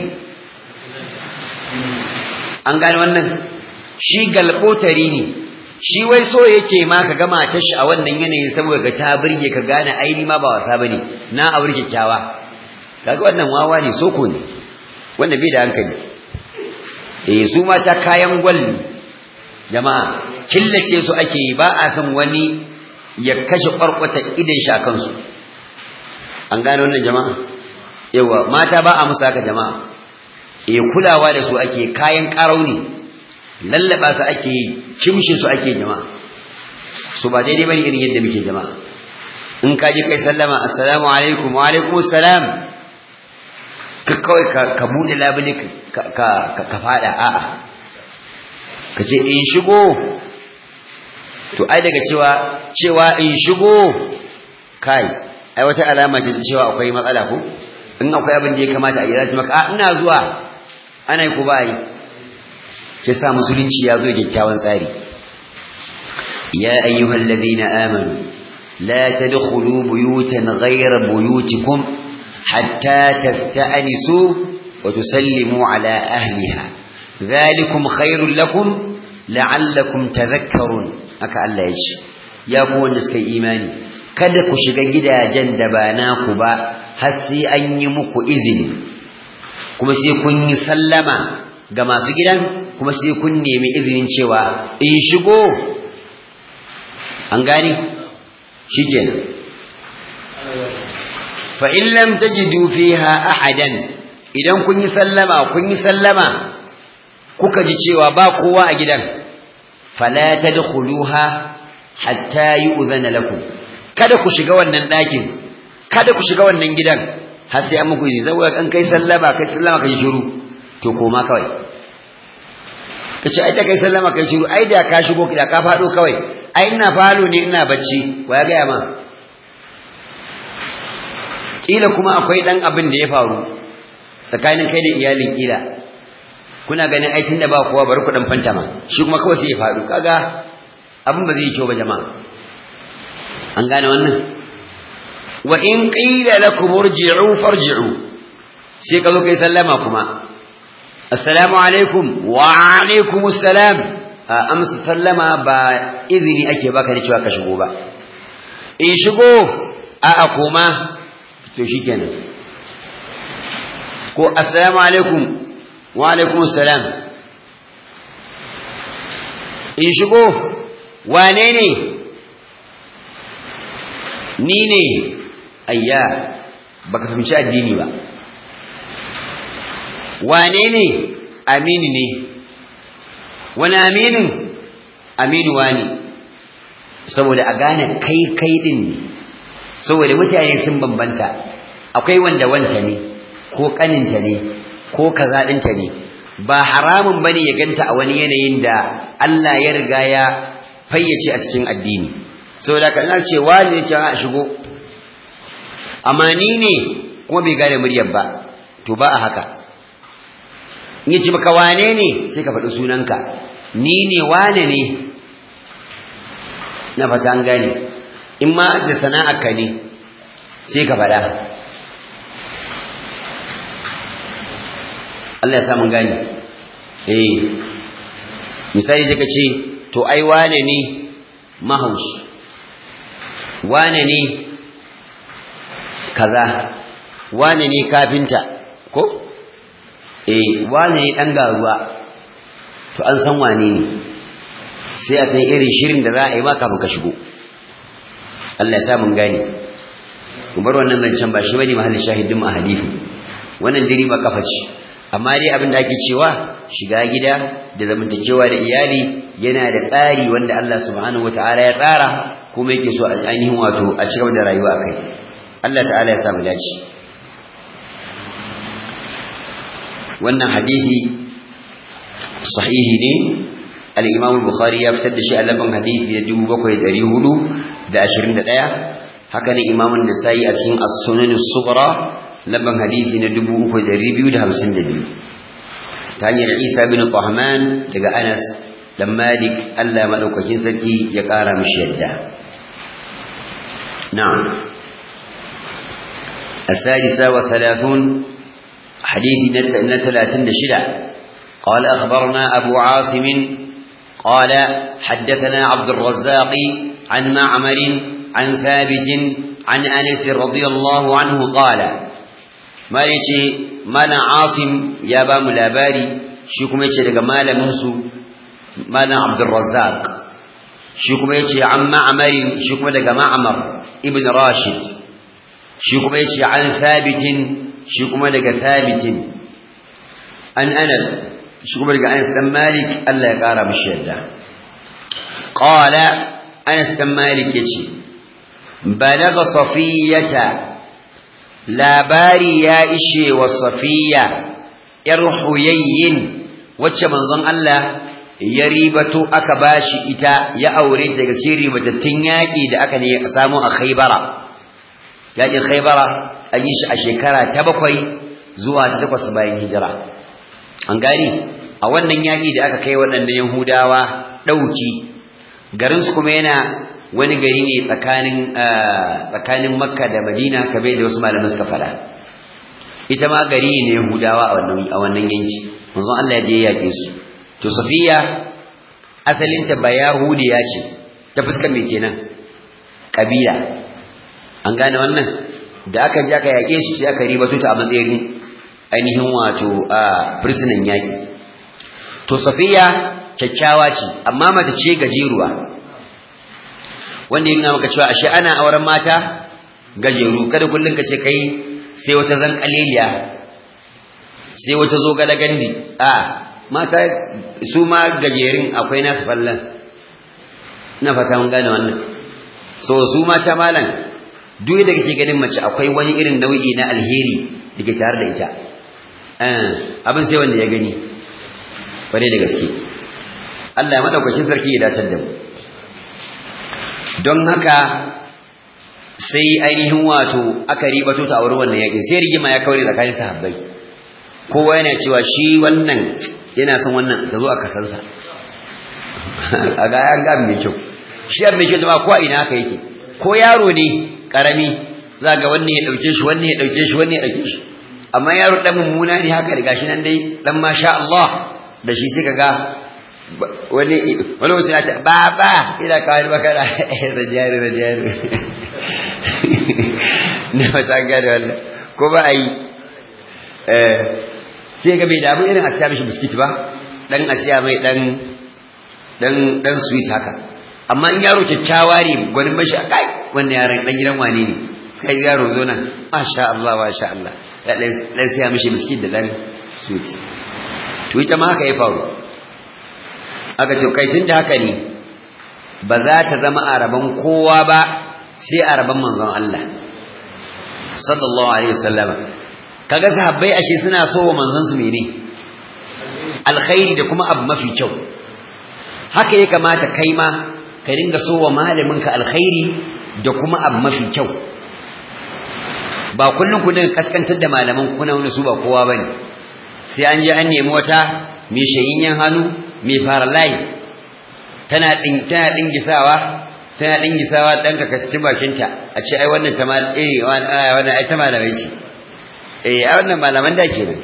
an gane wannan shi galbotari ne shi wai so yake ma ka gama ta shi a wannan yanayin saboda ka ta burge ka gane aini ma ba wasa bane na aure kyakkyawa kaga wannan wawa ne soko ne wanda bai da hankali eh su mata kayan gwal jama'a killace su ake yi ba a san wani ya kashe kwarkwata idan shi akan su an gane wannan jama'a yawa mata ba a musu haka jama'a eh kulawa da su ake kayan karau ne lallaba su ake yi kimshe su ake jama'a su ba daidai bane irin yadda muke jama'a in ka je kai sallama assalamu alaikum wa alaikum assalam ka kawai ka bude labule ka ka ka fada a'a ka ce in shigo to ai daga cewa cewa in shigo kai ai wata alama ce ta cewa akwai matsala ko in akwai abin da ya kamata a yi zai maka a ina zuwa ana yi ko ba yi ke sa musulunci ya zo kyakkyawan tsari ya ayyuhal ladina amanu la tadkhulu buyutan ghayra buyutikum hatta tasta'nisu wa tusallimu ala ahliha dhalikum khairul lakum la'allakum tadhakkarun haka Allah ya ce ya ku wanda suka yi imani kada ku shiga gidajen da ba naku ba har sai an yi muku izini kuma sai kun yi sallama ga masu gidan kuma sai kun nemi izinin cewa in shigo an gani shikenan fa in lam tajidu fiha ahadan idan kun yi sallama kun yi sallama kuka ji cewa ba kowa a gidan fala tadkhuluha hatta yu'zana lakum kada ku shiga wannan ɗakin kada ku shiga wannan gidan har sai an muku izini saboda kan kai sallama kai sallama kai shiru to koma kawai kace ai da kai sallama kai shiru ai da ka shigo da ka fado kawai ai ina falo ne ina bacci wa ya ga ma kila kuma akwai dan abin da ya faru tsakanin kai da iyalin kila kuna ganin ai tunda ba kowa bari ku dan fanta ma shi kuma kawai sai ya faru kaga abin ba zai yi kyau ba jama'a an gane wannan wa in qila lakum irji'u farji'u sai ka zo kai sallama kuma assalamu alaikum wa alaikum assalam amsa sallama ba izini ake baka ne cewa ka shigo ba in shigo a a koma to shikenan ko assalamu alaikum wa alaikum assalam in shigo wane ne ni ne ayya baka fahimci addini ba wane ne aminu ne wani aminin aminu wani saboda a gane kai kai din ne saboda mutane sun bambanta akwai wanda wanta ne ko kaninta ne ko kaza ɗinta ne ba haramun bane ya ganta a wani yanayin da Allah ya riga ya fayyace a cikin addini saboda ka ina ce wani ne a shigo amma ni ne kuma bai gane muryar ba to ba a haka in yace maka wane ne sai ka faɗi sunanka ni ne wane ne na fata an gane in ma da sana'arka ne sai ka faɗa Allah ya samu gane eh misali sai ka ce to ai wane ne mahaushi wane ne kaza wane ne kafinta ko eh wane ne dan garuwa to an san wane ne sai a san irin shirin da za a yi ma kafin ka shigo Allah ya sa mun gane mu bar wannan zancen ba shi bane mahallin shahidin a hadisi wannan diri ba kafa ce amma dai abin da ake cewa shiga gida da zamantakewa da iyali yana da tsari wanda Allah subhanahu wataala ya tsara kuma yake so a ainihin wato a cigaba da rayuwa akai Allah ta'ala ya samu dace wannan hadisi sahihi ne al-Imam al-Bukhari ya fitar da shi a laban hadisi da 7421 haka ne Imam an-Nasa'i a cikin as-Sunan as-Sughra laban hadisi na 3252 ta hanyar Isa bin Tahman daga Anas dan Malik Allah madaukakin sarki ya kara mishi yadda na'am السادسة وثلاثون حديث نتلاتن شدة قال أخبرنا أبو عاصم قال حدثنا عبد الرزاق عن معمر عن ثابت عن أنس رضي الله عنه قال ما يجي مالا عاصم يا بام لاباري شكم يجي لك مالا منسو مالا عبد الرزاق شكم يجي عن معمر شكم لك معمر ابن راشد شكم يجي عن ثابت شكم لك ثابت عن أنس شكم لك أنس بن مالك ألا يقارى بالشهدة قال أنس بن مالك يجي بلغ صفية labari ya ishe wa safiya ‘yar huyayyin wacce manzon Allah ya ribato aka bashi ita ya aure daga cikin ribatattun yaƙi da aka ne samu a Khaybara yaƙin Khaybara an yi shi a shekara ta bakwai zuwa ta takwas bayan hijira an gani a wannan yaƙi da aka kai waɗannan Yahudawa ɗauki garinsu kuma yana wani gari ne tsakanin tsakanin Makka da Madina kamar da wasu malamai suka faɗa ita ma gari ne Yahudawa a wannan a wannan yanki manzon Allah ya je yaƙe su to Safiya asalin ta ba Yahudiya ce ta fuskar me kenan kabila an gane wannan da aka je aka yaƙe su sai aka ribato ta a matsayin ainihin wato a prisoner yaƙi to Safiya kyakkyawa ce amma mata ce gajeruwa wanda yana maka cewa ashe ana auren mata gajeru kada kullun ka ce kai sai wata zan kaleliya sai wata zo galagandi a mata su ma gajerin akwai nasu fallan ina fata mun gane wannan so su mata malam duk da kake ganin mace akwai wani irin nau'i na alheri da ke tare da ita abin sai wanda ya gani bare da gaske Allah ya madaukakin sarki ya dace da mu don haka sai ainihin wato aka ribato ta a wurin wannan yakin sai rigima ya kaure tsakanin sahabbai kowa yana cewa shi wannan yana son wannan ta zo a kasansa a ga an ga mai kyau shi an mai kyau jama'a ko a ina haka yake ko yaro ne karami za ga wannan ya dauke shi wannan ya dauke shi wannan ya dauke shi amma yaro dan mummuna ne haka da gashi nan dai dan masha Allah da shi sai kaga wani wani wasu ya ta baba ina kawai makara da jari da jari na fata gada wannan ko ba a yi sai ga bai damu irin a siya mishi biskit ba dan a siya mai dan dan dan sweet haka amma in yaro kyakkyawa ne gwanin mashi a kai wannan yaron dan gidan wane ne suka yi yaro zo nan masha Allah masha Allah ya dan siya mishi biskit da dan sweet to ita ma haka ya faru aka ce kai tun da haka ne ba za ta zama a rabon kowa ba sai a rabon manzon Allah sallallahu alaihi wasallam kaga sahabbai ashe suna so wa manzon su mene alkhairi da kuma abu mafi kyau haka ya kamata kai ma ka dinga so wa malamin ka alkhairi da kuma abu mafi kyau ba kullun ku dinga kaskantar da malaman kuna wani su ba kowa bane sai an je an nemi wata mai shayinyan hannu mai paralyze tana din tana dingisawa tana dingisawa dan ka kaci bakinta a ce ai wannan ta mal eh wannan ai ta malamai ce eh ai wannan malaman da kenan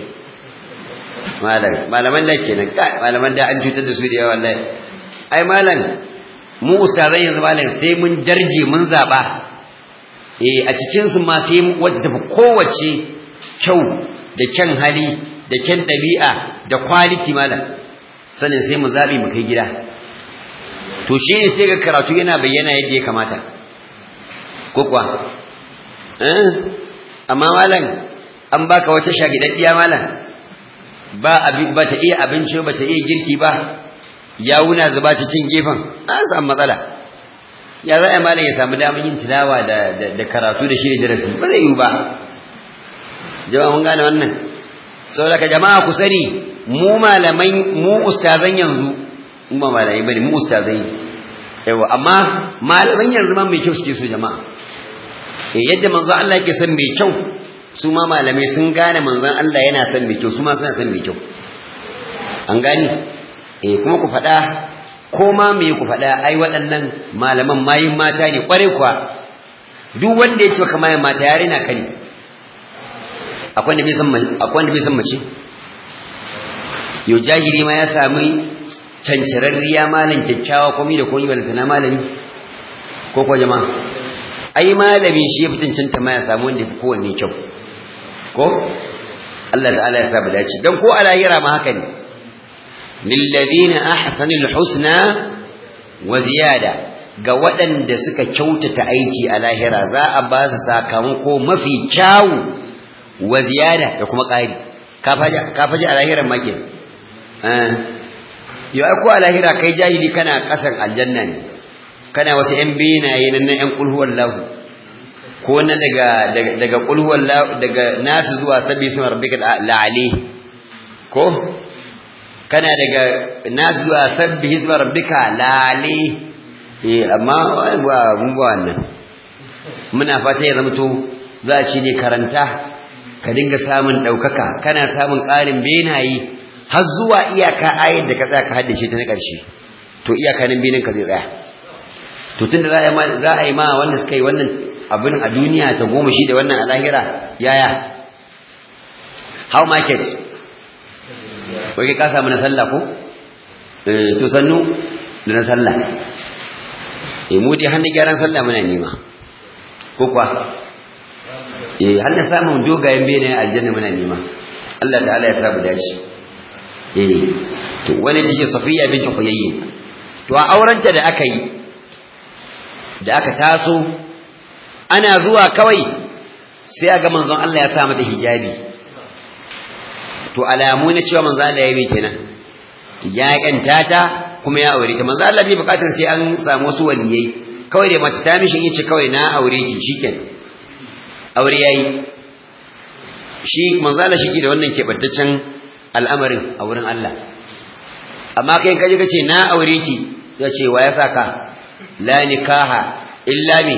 malam malaman da kenan kai malaman da an cutar da su da yawa wallahi ai malam mu ustazan yanzu malam sai mun darje mun zaba eh a cikin su ma sai wadda tafi kowace kyau da kyan hali da kyan dabi'a da quality malam sanin sai mu zabi mu kai gida to shi ne sai ga karatu yana bayyana yadda ya kamata ko kuwa eh amma malam an baka wata shagidaddiya malam ba abin ba ta iya abinci ba ta iya girki ba ya wuna zuba ta cin gefen an samu matsala ya za a malam ya samu damar yin tilawa da da karatu da shirin darasi ba zai yi ba jama'a mun gane wannan saboda ka jama'a ku sani mu malamai mu ustazan yanzu mu ba malamai bane mu ustazai yawa amma malaman yanzu ma mai kyau suke so jama'a eh yadda manzo Allah yake son mai kyau su ma malamai sun gane manzon Allah yana son mai kyau su ma suna son mai kyau an gani eh kuma ku faɗa ko ma me ku faɗa ai waɗannan malaman mayin mata ne kware kuwa duk wanda ya ce kamar mata yare na kani akwai wanda bai san akwai wanda bai san mace yau jahiri ma ya sami cancirarriya malam kyakkyawa komai da komai balanta na malami ko ko jama'a ai malami shi ya fi cancanta ma ya samu wanda fi kowanne kyau ko Allah ta'ala ya saba dace dan ko a lahira ma haka ne lilladheena ahsanul husna wa ziyada ga waɗanda suka kyautata aiki a lahira za a ba su sakamako mafi kyawu wa ziyada da kuma ƙari ka faji a lahiran ma kenan yau ai ko a lahira kai jahili kana kasan aljanna ne kana wasu yan benaye nan na yan kulhuwar lahu ko na daga daga kulhuwar lahu daga nasu zuwa sabbi sun rabbika la'ali ko kana daga nazuwa sabbi hizba rabbika lale eh amma ba mun ba wannan muna fata ya zama to za a ci ne karanta ka dinga samun daukaka kana samun ƙarin benaye har zuwa iyaka ayar da ka tsaya ka haddace ta na ƙarshe to iyaka nan benin ka zai tsaya to tunda za a yi ma za a yi ma wanda suka yi wannan abin a duniya ta goma shi da wannan a lahira yaya how market wai ka samu na sallah ko eh to sannu da na sallah eh mu dai hannun gyaran sallah muna nema ko kuwa eh har da samun dogayen bene aljanna muna nema Allah ta'ala ya samu dace eh to wani take Safiya binti Huyayy to a aurenta da aka yi da aka taso ana zuwa kawai sai a ga manzon Allah ya sa mata hijabi to alamu na cewa manzon Allah ya yi kenan ya yanta ta kuma ya aure ta manzon Allah bai bukatar sai an samu wasu waliyai kawai da mace ta mishi yace kawai na aure ki shikenan aure yayi shi manzon Allah shi da wannan kebantaccen al'amarin a wurin Allah amma kai kaje kace na aure ki yace wa ya saka la nikaha illa mi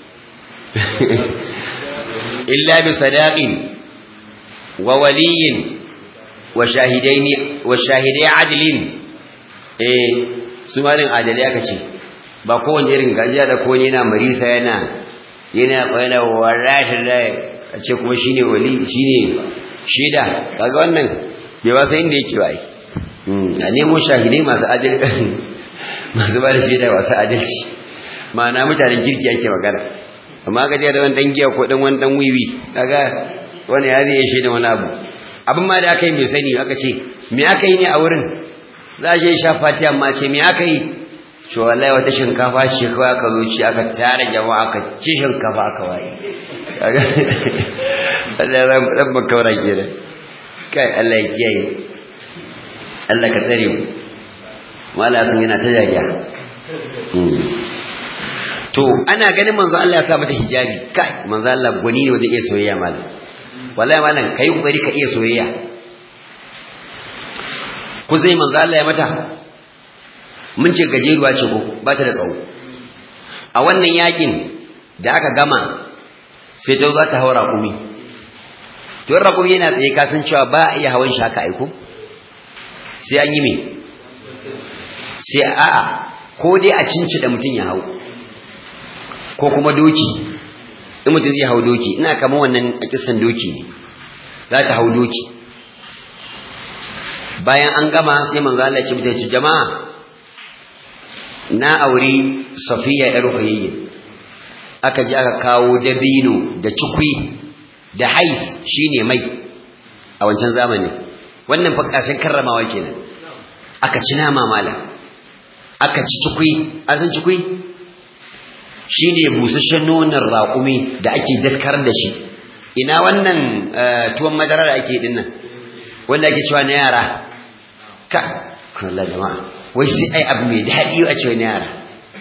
illa bi sadaqin wa waliyin wa shahidaini wa shahidai adlin eh su malin adalai aka ce ba kowanne irin gajiya da kowanne yana marisa yana yana yana wallahi da a ce kuma shine wali shine shida kaga wannan bai ba sai inda yake ba ai a nemo shahidai masu adalci masu ba da shaida masu adalci ma'ana mutanen kirki ake magana amma ka je da wani dan giya ko dan wani dan wiwi kaga wani ya zai shaida wani abu abin ma da aka yi mai sani aka ce me aka yi ne a wurin za a je sha fatiha amma ce me aka yi to wallahi wata shinkafa ce kawai aka zo ci aka tare jama'a aka ci shinkafa aka waye kaga Allah ya ran bakawara kenan kai Allah ya kiyaye Allah ka tsare mu mala sun yana ta jaja to ana ganin manzo Allah ya sa mata hijabi kai manzo Allah gwani ne wanda iya soyayya malam wallahi malam kai kokari ka iya soyayya ku zai manzo Allah ya mata mun ce gajeruwa ce ko ba ta da tsawo a wannan yakin da aka gama sai ta za ta haura kumi to rakumi yana tsaye ka san cewa ba a iya hawan shi haka aiko sai an yi me sai a'a ko dai a cinci da mutum ya hau ko kuma doki in mutum zai hau doki ina kama wannan a kisan doki ne za ta hau doki bayan an gama sai manzo Allah ya ce mutane jama'a na auri Safiya yar Huyayya aka ji aka kawo dabino da cikwi da hais shine mai a wancan zamani wannan fa kashin karramawa kenan aka ci nama mala aka ci cikwi an san cikwi shine busasshen nonon raƙumi da ake daskar da shi ina wannan tuwon madara da ake dinnan wanda ake cewa na yara ka kalla jama'a wai sai ai abu mai daɗi a cewa na yara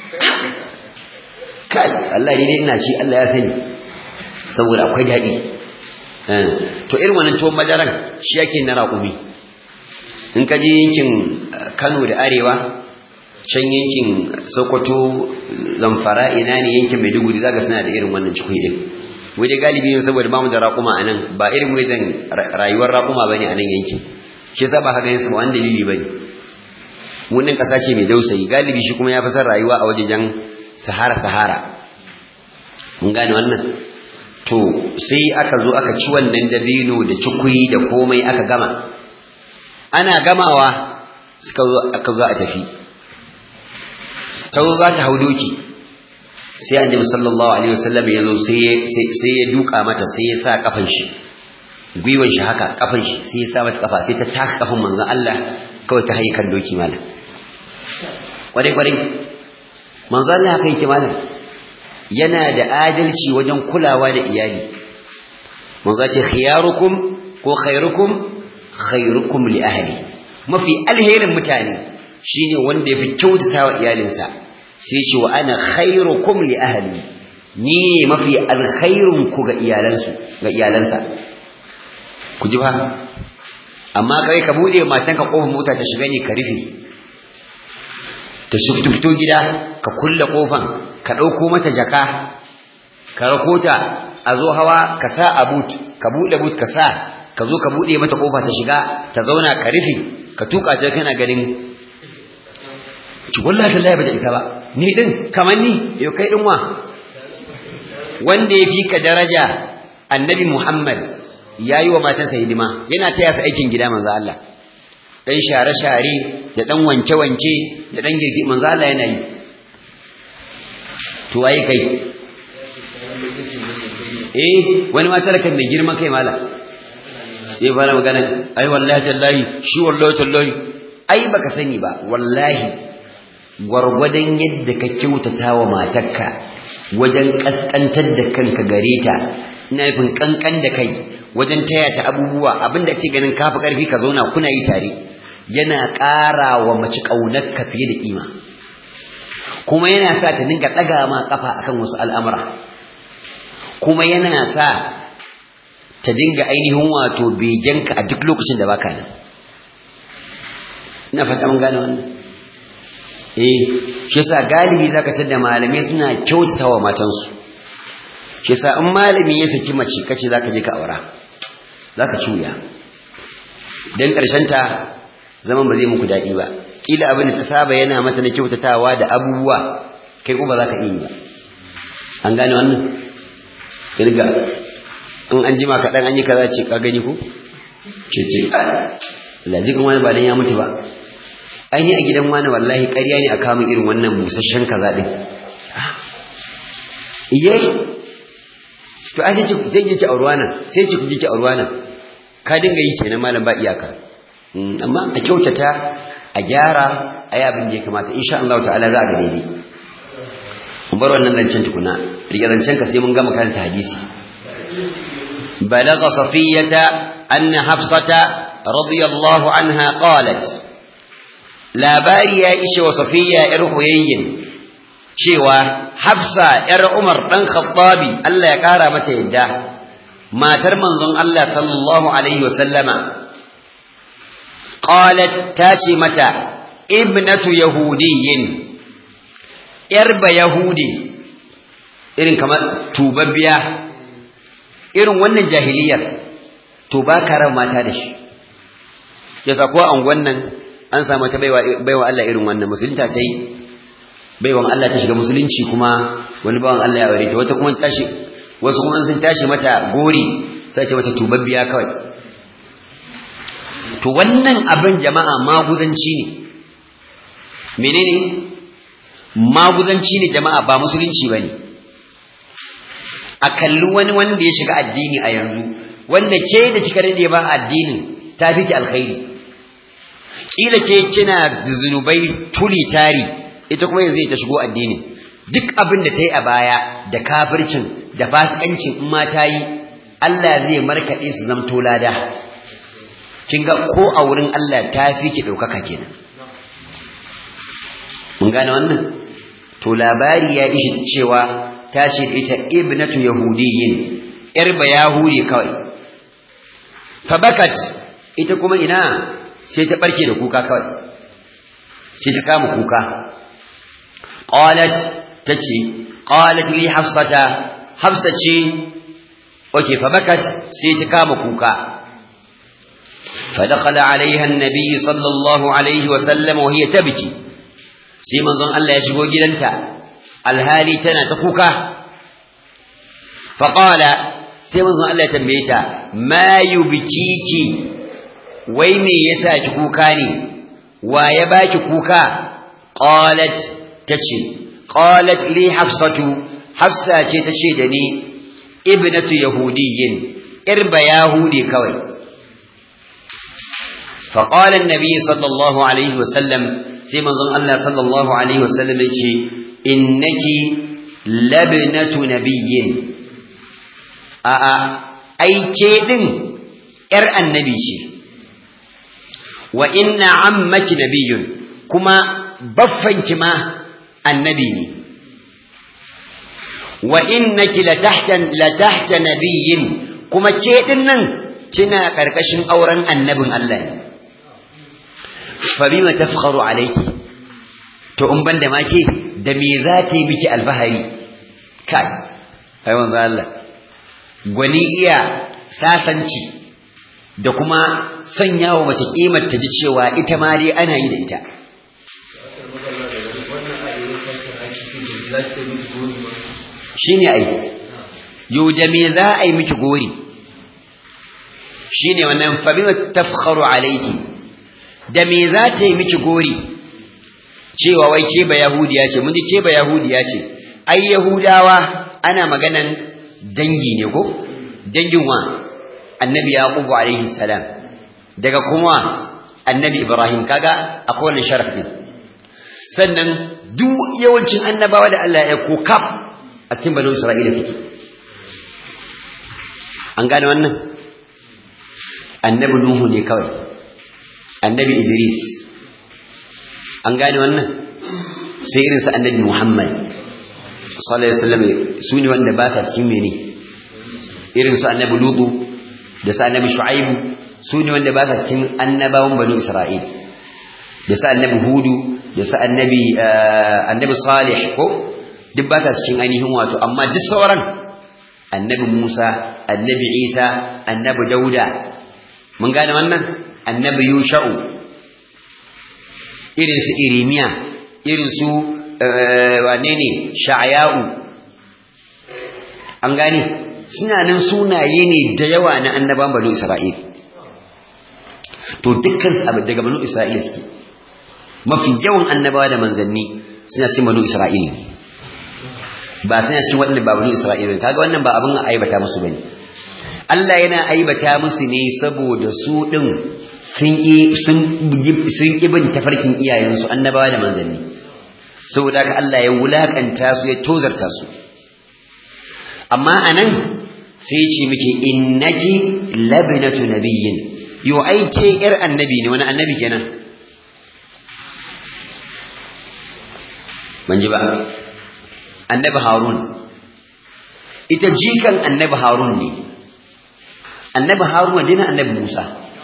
kai Allah ne ina ci Allah ya sani saboda akwai daɗi to irin wannan tuwon madaran shi yake na raƙumi in ka je yankin Kano da Arewa can yankin Sokoto Zamfara ina ne yankin Maiduguri zaka suna da irin wannan cikui din waje galibi ne saboda bamu da raƙuma anan ba irin wajen rayuwar raƙuma bane anan yankin shi yasa ba haka yasa wani dalili bane mun nan kasa ce mai dausayi galibi shi kuma ya fi son rayuwa a wajejen Sahara Sahara mun gane wannan to sai aka zo aka ci wannan dabino da cikui da komai aka gama ana gamawa suka zo aka zo a tafi ta zo za ta hau doki sai annabi sallallahu alaihi wasallam ya zo sai ya duka mata sai ya sa kafan shi gwiwan shi haka kafan shi sai ya sa mata kafa sai ta taka kafan manzon Allah kawai ta hayi kan doki malam kwarai kwarai manzon Allah haka yake malam yana da adalci wajen kulawa da iyali manzo ce khiyarukum ko khairukum khairukum li ahli mafi alherin mutane shine wanda yafi kyautata wa iyalinsa sai ce wa ana khairukum li ahli ni ne mafi alkhairun ku ga iyalansu ga iyalansa ku ji ba amma kai ka bude matan ka kofar mota ta shiga ne ka rufe ta fito gida ka kulle kofan ka dauko mata jaka ka rakota a zo hawa ka sa a boot ka bude boot ka sa ka zo ka bude mata kofa ta shiga ta zauna ka rufe ka tuka ta kana ganin ki wallahi tallahi ba ta isa ba ni din kamar ni yau kai din wa wanda ya fi ka daraja annabi Muhammad ya yi wa matansa hidima yana taya su aikin gida manzo Allah dan share-share da dan wanke-wanke da dan girki manzo Allah yana yi to waye kai eh wani matar kan da girman kai mala sai fara magana ai wallahi tallahi shi wallahi tallahi ai baka sani ba wallahi gwargwadon yadda ka kyautata wa matarka wajen kaskantar da kanka gare ta ina nufin kankan da kai wajen taya ta abubuwa abinda ake ganin kafi karfi ka zauna kuna yi tare yana ƙara wa mace ƙaunar ka fiye da kima kuma yana sa ta dinga ɗaga ma ƙafa akan wasu al'amura kuma yana sa ta dinga ainihin wato begenka a duk lokacin da baka nan ina fata mun gane wannan eh shi yasa galibi zaka tada malamai suna kyautatawa matansu shi yasa in malami ya saki mace kace zaka je ka aura zaka cuya dan karshen ta zaman ba zai muku dadi ba kila abin da ta saba yana mata na kyautatawa da abubuwa kai ko ba zaka iya ba an gane wannan kirga in an jima kaɗan an yi kaza ce ka gani ko ce ce Allah jikin wani ba dan ya mutu ba aini a gidan wani wallahi ƙarya ne a kamun irin wannan busasshen kaza din iye to ai sai sai ki aurwa nan sai ki kuje ki aurwa nan ka dinga yi kenan malam ba iyaka amma a kyautata a gyara ayi abin da ya kamata insha Allah ta'ala za a ga daidai bar wannan zancen tukuna rike zancen ka sai mun gama karanta hadisi balagha safiyata anna hafsata radiyallahu anha qalat labari ya ishe wa safiya ‘yar huyayyin cewa hafsa ‘yar umar ɗan khattabi Allah ya ƙara mata yadda matar manzon Allah sallallahu Alaihi wasallama qalat ta ce mata ibnatu yahudiyyin ‘yar ba yahudi irin kamar tubabbiya irin wannan jahiliyar to ba karan mata da shi ya ko an wannan an samu ta baiwa Allah irin wannan musulunta ta yi baiwan Allah ta shiga musulunci kuma wani bawan Allah ya aure ta wata kuma tashi wasu kuma sun tashi mata gori sai ce mata tubabbiya kawai to wannan abin jama'a maguzanci ne menene maguzanci ne jama'a ba musulunci bane a kalli wani wanda ya shiga addini a yanzu wanda ke da kika rade ba addinin ta fi ki alkhairi kila ke kina zunubai tuli tari ita kuma yanzu ta shigo addini duk abin da ta yi a baya da kafircin da fasikancin in ma ta yi Allah zai markaɗe su zamto lada kin ga ko a wurin Allah ta fi ki ɗaukaka kenan mun gane wannan to labari ya ishi cewa ta ce ita ibnatu yahudiyyin yar ba yahudi kawai fa bakat ita kuma ina sai ta barke da kuka kawai sai ta kama kuka qalat tace qalat li hafsata hafsa ce oke fa bakat sai ta kama kuka فدخل عليها النبي صلى الله عليه وسلم وهي تبكي sai manzon Allah ya shigo gidanta alhali tana ta kuka faqala sai manzon Allah ya tambaye ta ma yubkiki wai me yasa ki kuka ne wa ya baki kuka qalat tace qalat li hafsatu hafsa ce tace da ni ibnatu yahudiyyin irba yahudi kawai فقال النبي صلى الله عليه وسلم سيما ظن الله صلى الله عليه وسلم يقول إنك لبنة نبي أي كيدن إر النبي وإن عمك نبي كما بفنك ما النبي وإنك لتحت لتحت نبي كما كيدن kina karkashin auren annabin Allah ne fa bima tafkharu alayki to in banda ma ke da me za ta yi miki alfahari kai ai manzo Allah gwani iya sasanci da kuma sanyawa mace kimar ta ji cewa ita ma dai ana yi da ita shine ai yau da me za a yi miki gori shine wannan fa bima tafkharu alayki da me za ta yi miki gori cewa wai ke ba yahudiya ce mun ji ke ba yahudiya ce ai yahudawa ana maganan dangi ne ko dangin wa annabi yaqubu alaihi salam daga kuma annabi ibrahim kaga akwai wannan sharaf din sannan duk yawancin annabawa da Allah ya ko kaf a cikin banu isra'ila suke an gane wannan annabi nuhu ne kawai annabi idris an gane wannan sai irin su annabi muhammad sallallahu alaihi wasallam su ne wanda ba ta cikin mene irin su annabi lutu da su annabi shu'aibu su ne wanda ba ta cikin annabawan banu isra'il da su annabi hudu da su annabi annabi salih ko duk ba ta cikin ainihin wato amma duk sauran annabi musa annabi isa annabi dauda mun gane wannan annabi yusha'u irin su irimiya irin su wane ne sha'aya'u an gane suna nan sunaye ne da yawa na annaban banu isra'il to dukkan su abu daga banu isra'il suke mafi yawan annabawa da manzanni suna cikin banu isra'il ne ba suna cikin waɗanda ba banu isra'il ne kaga wannan ba abin aibata musu bane Allah yana aibata musu ne saboda su din sun sun bin tafarkin iyayensu annabawa da manzanni saboda haka Allah ya wulakanta su ya tozarta su amma anan sai ce miki innaki labnatu nabiyyin yo ai ke yar annabi ne wani annabi kenan ban ji ba annabi harun ita jikan annabi harun ne annabi harun wadina annabi musa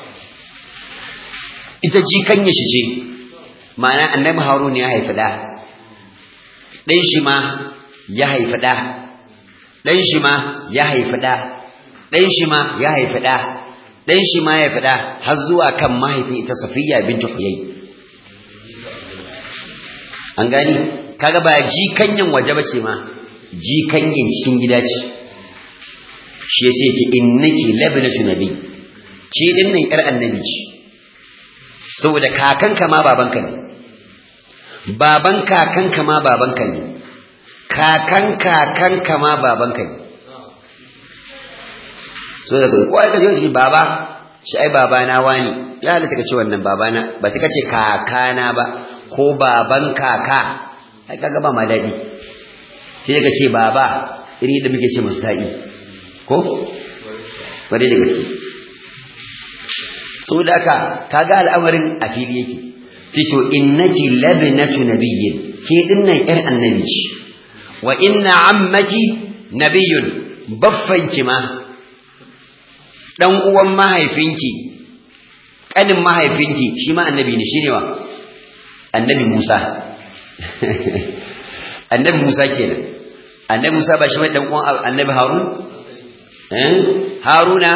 ita jikan ya shige ma'ana annabi harun ya haifi da ɗan shi ma ya haifi da ɗan shi ma ya haifi da ɗan shi ma ya haifi da ɗan shi ma ya fada har zuwa kan mahaifin ita safiya bintu huyai an gani kaga ba jikanyan waje ba ce ma jikanyan cikin gida ce shi ya ce ki innaki labnatu nabi ke din nan yar annabi ce saboda kakanka ma babanka ne baban kakanka ma babanka ne kakan kakanka ma babanka ne so daga ko ai kaje shi baba shi ai baba na wani ya halatta kace wannan baba na ba sai kace kakana ba ko baban kaka ai kaga ba ma dadi sai ka ce baba iri da muke ce musta'i ko bare da gaske so da ka kaga al'amarin a fili yake tito innaki labnatu nabiyyin ke dinnan yar annabi ce wa inna ammaki nabiyyun baffanki ma dan uwan mahaifinki kanin mahaifinki shi ma annabi ne shine wa annabi Musa annabi Musa kenan annabi Musa ba shi mai dan uwan annabi Harun eh Haruna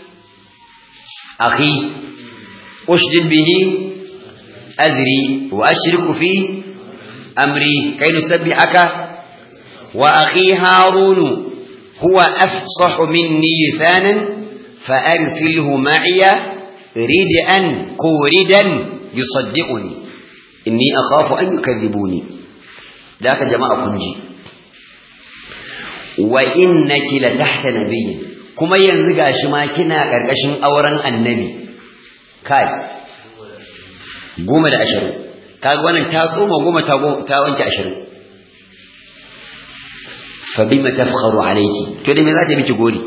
akhi ushdid bihi azri wa ashriku fi amri kay nusabbihaka wa akhi Harun huwa afsahu minni lisanan فأرسله معي ردءا كوردا يصدقني إني أخاف أن يكذبوني ذاك جماعة كنجي وإنك لتحت نبي كما ينزغى شماكنا كركشن أورا النبي كاي قوم دا أشرو kaga wannan ta tsoma goma ta wanke ashirin fa bima tafkharu alayki to da me za ta miki gori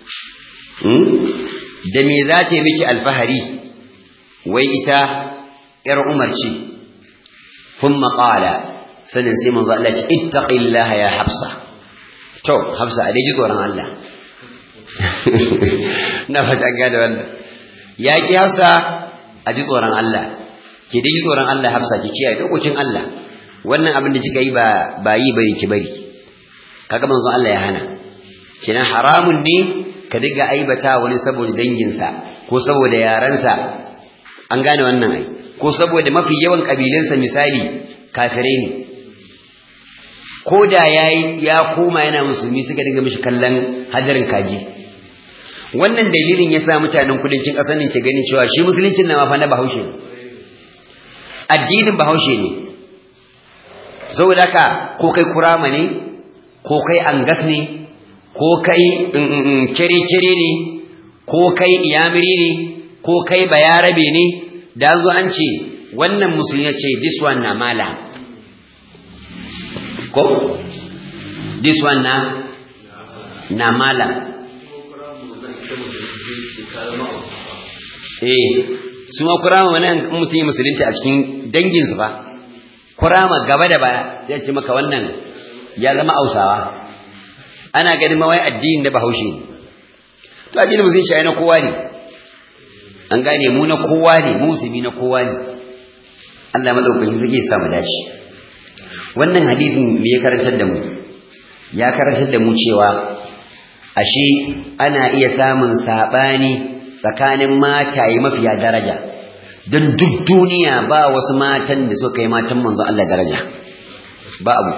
da me za ta yi miki alfahari wai ita ‘yar umar ce kun maƙala sanin sai manzo Allah ce ittaqillaha ya hafsa to hafsa a daji tsoron Allah na fata gada wannan ya ki hafsa a ji tsoron Allah ki dai ji tsoron Allah hafsa ki kiyaye dokokin Allah wannan abin da kika yi ba ba yi bari ki bari kaga manzo Allah ya hana kenan haramun ne ka diga aibata wani saboda danginsa ko saboda yaransa an gane wannan ai ko saboda mafi yawan kabilansa misali kafirai ne ko da yayi ya koma yana musulmi suka dinga mishi kallon hadarin kaji wannan dalilin yasa mutanen kudancin ƙasar nan ke ganin cewa shi musuluncin na fa na bahaushe ne addinin bahaushe ne saboda haka ko kai kurama ne ko kai angas ne ko kai kere-kere ne ko kai iyamiri ne ko kai bayarabe ne da zo an ce wannan musulmi ce this one na mala ko this one na na mala eh su ma kurama wani mutum yi musulunta a cikin danginsu ba kurama gaba da baya zai ce maka wannan ya zama ausawa ana ganin mawai addinin da bahaushe to addinin musulunci ai na kowa ne an gane mu na kowa ne musulmi na kowa ne Allah madaukakin zai sa mu dace wannan hadisin me ya karantar da mu ya karantar da mu cewa ashe ana iya samun sabani tsakanin mataye mafiya daraja don duk duniya ba wasu matan da suka kai matan manzo Allah daraja ba abu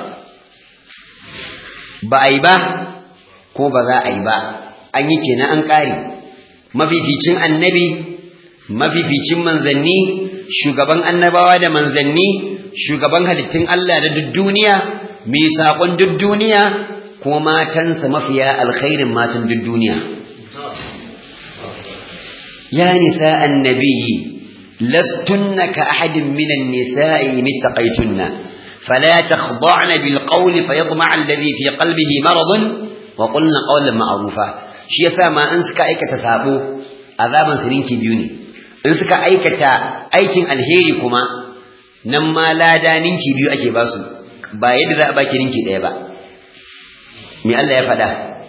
ba a yi ba ko ba za a yi ba an yi kenan an ƙari mafificin annabi mafificin manzanni shugaban annabawa da manzanni shugaban halittun Allah da duk duniya mai saƙon duk duniya kuma matansa mafiya alkhairin matan duk duniya ya nisa annabi lastunna ka ahadin minan nisa'i mittaqaitunna فلا تخضعن بالقول فيطمع الذي في قلبه مرض وقلنا قولا معروفا shi yasa ma in suka aikata sabo azaban su ninki biyu ne in suka aikata aikin alheri kuma nan ma lada ninki biyu ake ba su ba yadda za a baki ninki ɗaya ba me Allah ya faɗa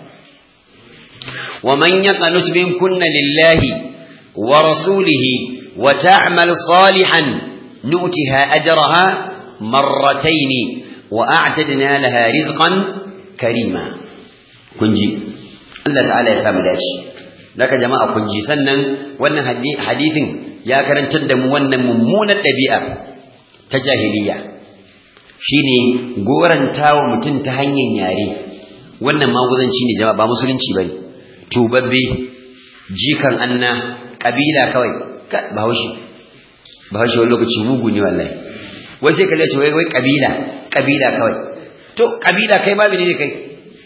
wa man yaqanut min kunna lillahi wa rasulihi wa ta'mal salihan nu'tiha ajraha marrataini wa a'tadna laha rizqan karima kunji Allah ta'ala ya samu dace daga jama'a kunji sannan wannan hadisin ya karantar da mu wannan mummunar ɗabi'a ta jahiliya shine gorantawa mutum ta hanyar yare wannan maguzanci ne jama'a ba musulunci bane tubabbe jikan anna kabila kawai bahaushe bahaushe wani lokaci mugu ne wallahi wai sai kalle ce wai wai kabila kabila kawai to kabila kai ma menene kai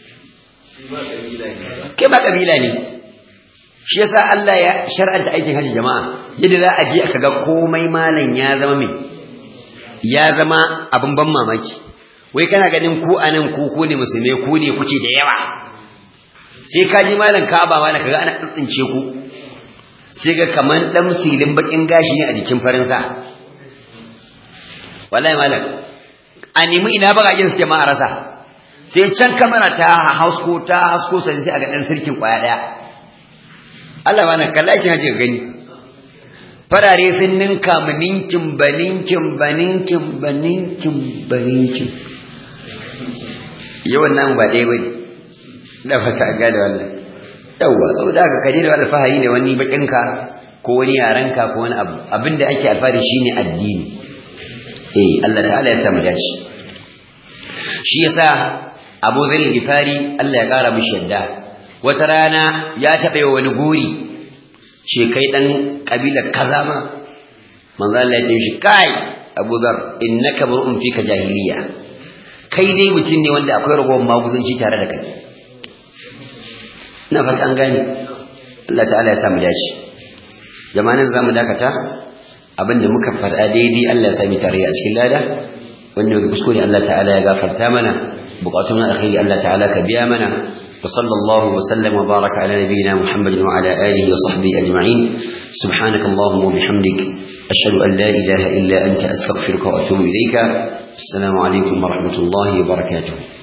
kai ba kabila ne shi yasa Allah ya shar'anta aikin haji jama'a yadda za a je aka ga komai malam ya zama mai ya zama abin ban mamaki wai kana ganin ku anan ku ku ne musulmai ku ne kuke da yawa sai ka ji malam Ka'aba ma kaga ana tsintsince ku sai ga kaman dan silin bakin gashi ne a jikin farin sa wallahi malam a nemi ina bagajen suke ma a rasa sai can kamera ta hausko ta hasko sai sai a ga dan sirkin kwaya daya Allah ba na kalla kin haje gani farare sun ninka mu ninkin baninkin baninkin baninkin baninkin yawan nan ba dai bai da fata ga da wannan yawa saboda haka kaje da alfahari ne wani bakinka ko wani yaranka ko wani abu abinda ake alfahari shine addini eh Allah ta'ala ya samu dace shi yasa Abu Dharr Gifari Allah ya kara mishi yadda wata rana ya taɓa wani guri ce kai dan kabilar kaza ma manzo Allah ya ce shi kai Abu Dharr innaka mar'un fika jahiliya kai dai mutum ne wanda akwai ragowar maguzanci tare da kai ina fata an gane Allah ta'ala ya samu dace jama'an zamu dakata abinda muka faɗa daidai Allah ya sami tare a cikin lada wanda muka kuskure Allah ta'ala ya gafarta mana bukatun alkhairi Allah ta'ala ka biya mana wa sallallahu wa sallam wa baraka ala nabiyyina Muhammad wa ala alihi wa sahbihi ajma'in subhanaka allahumma wa bihamdik ashhadu an la ilaha illa anta astaghfiruka wa atubu ilayka assalamu alaikum wa rahmatullahi wa barakatuh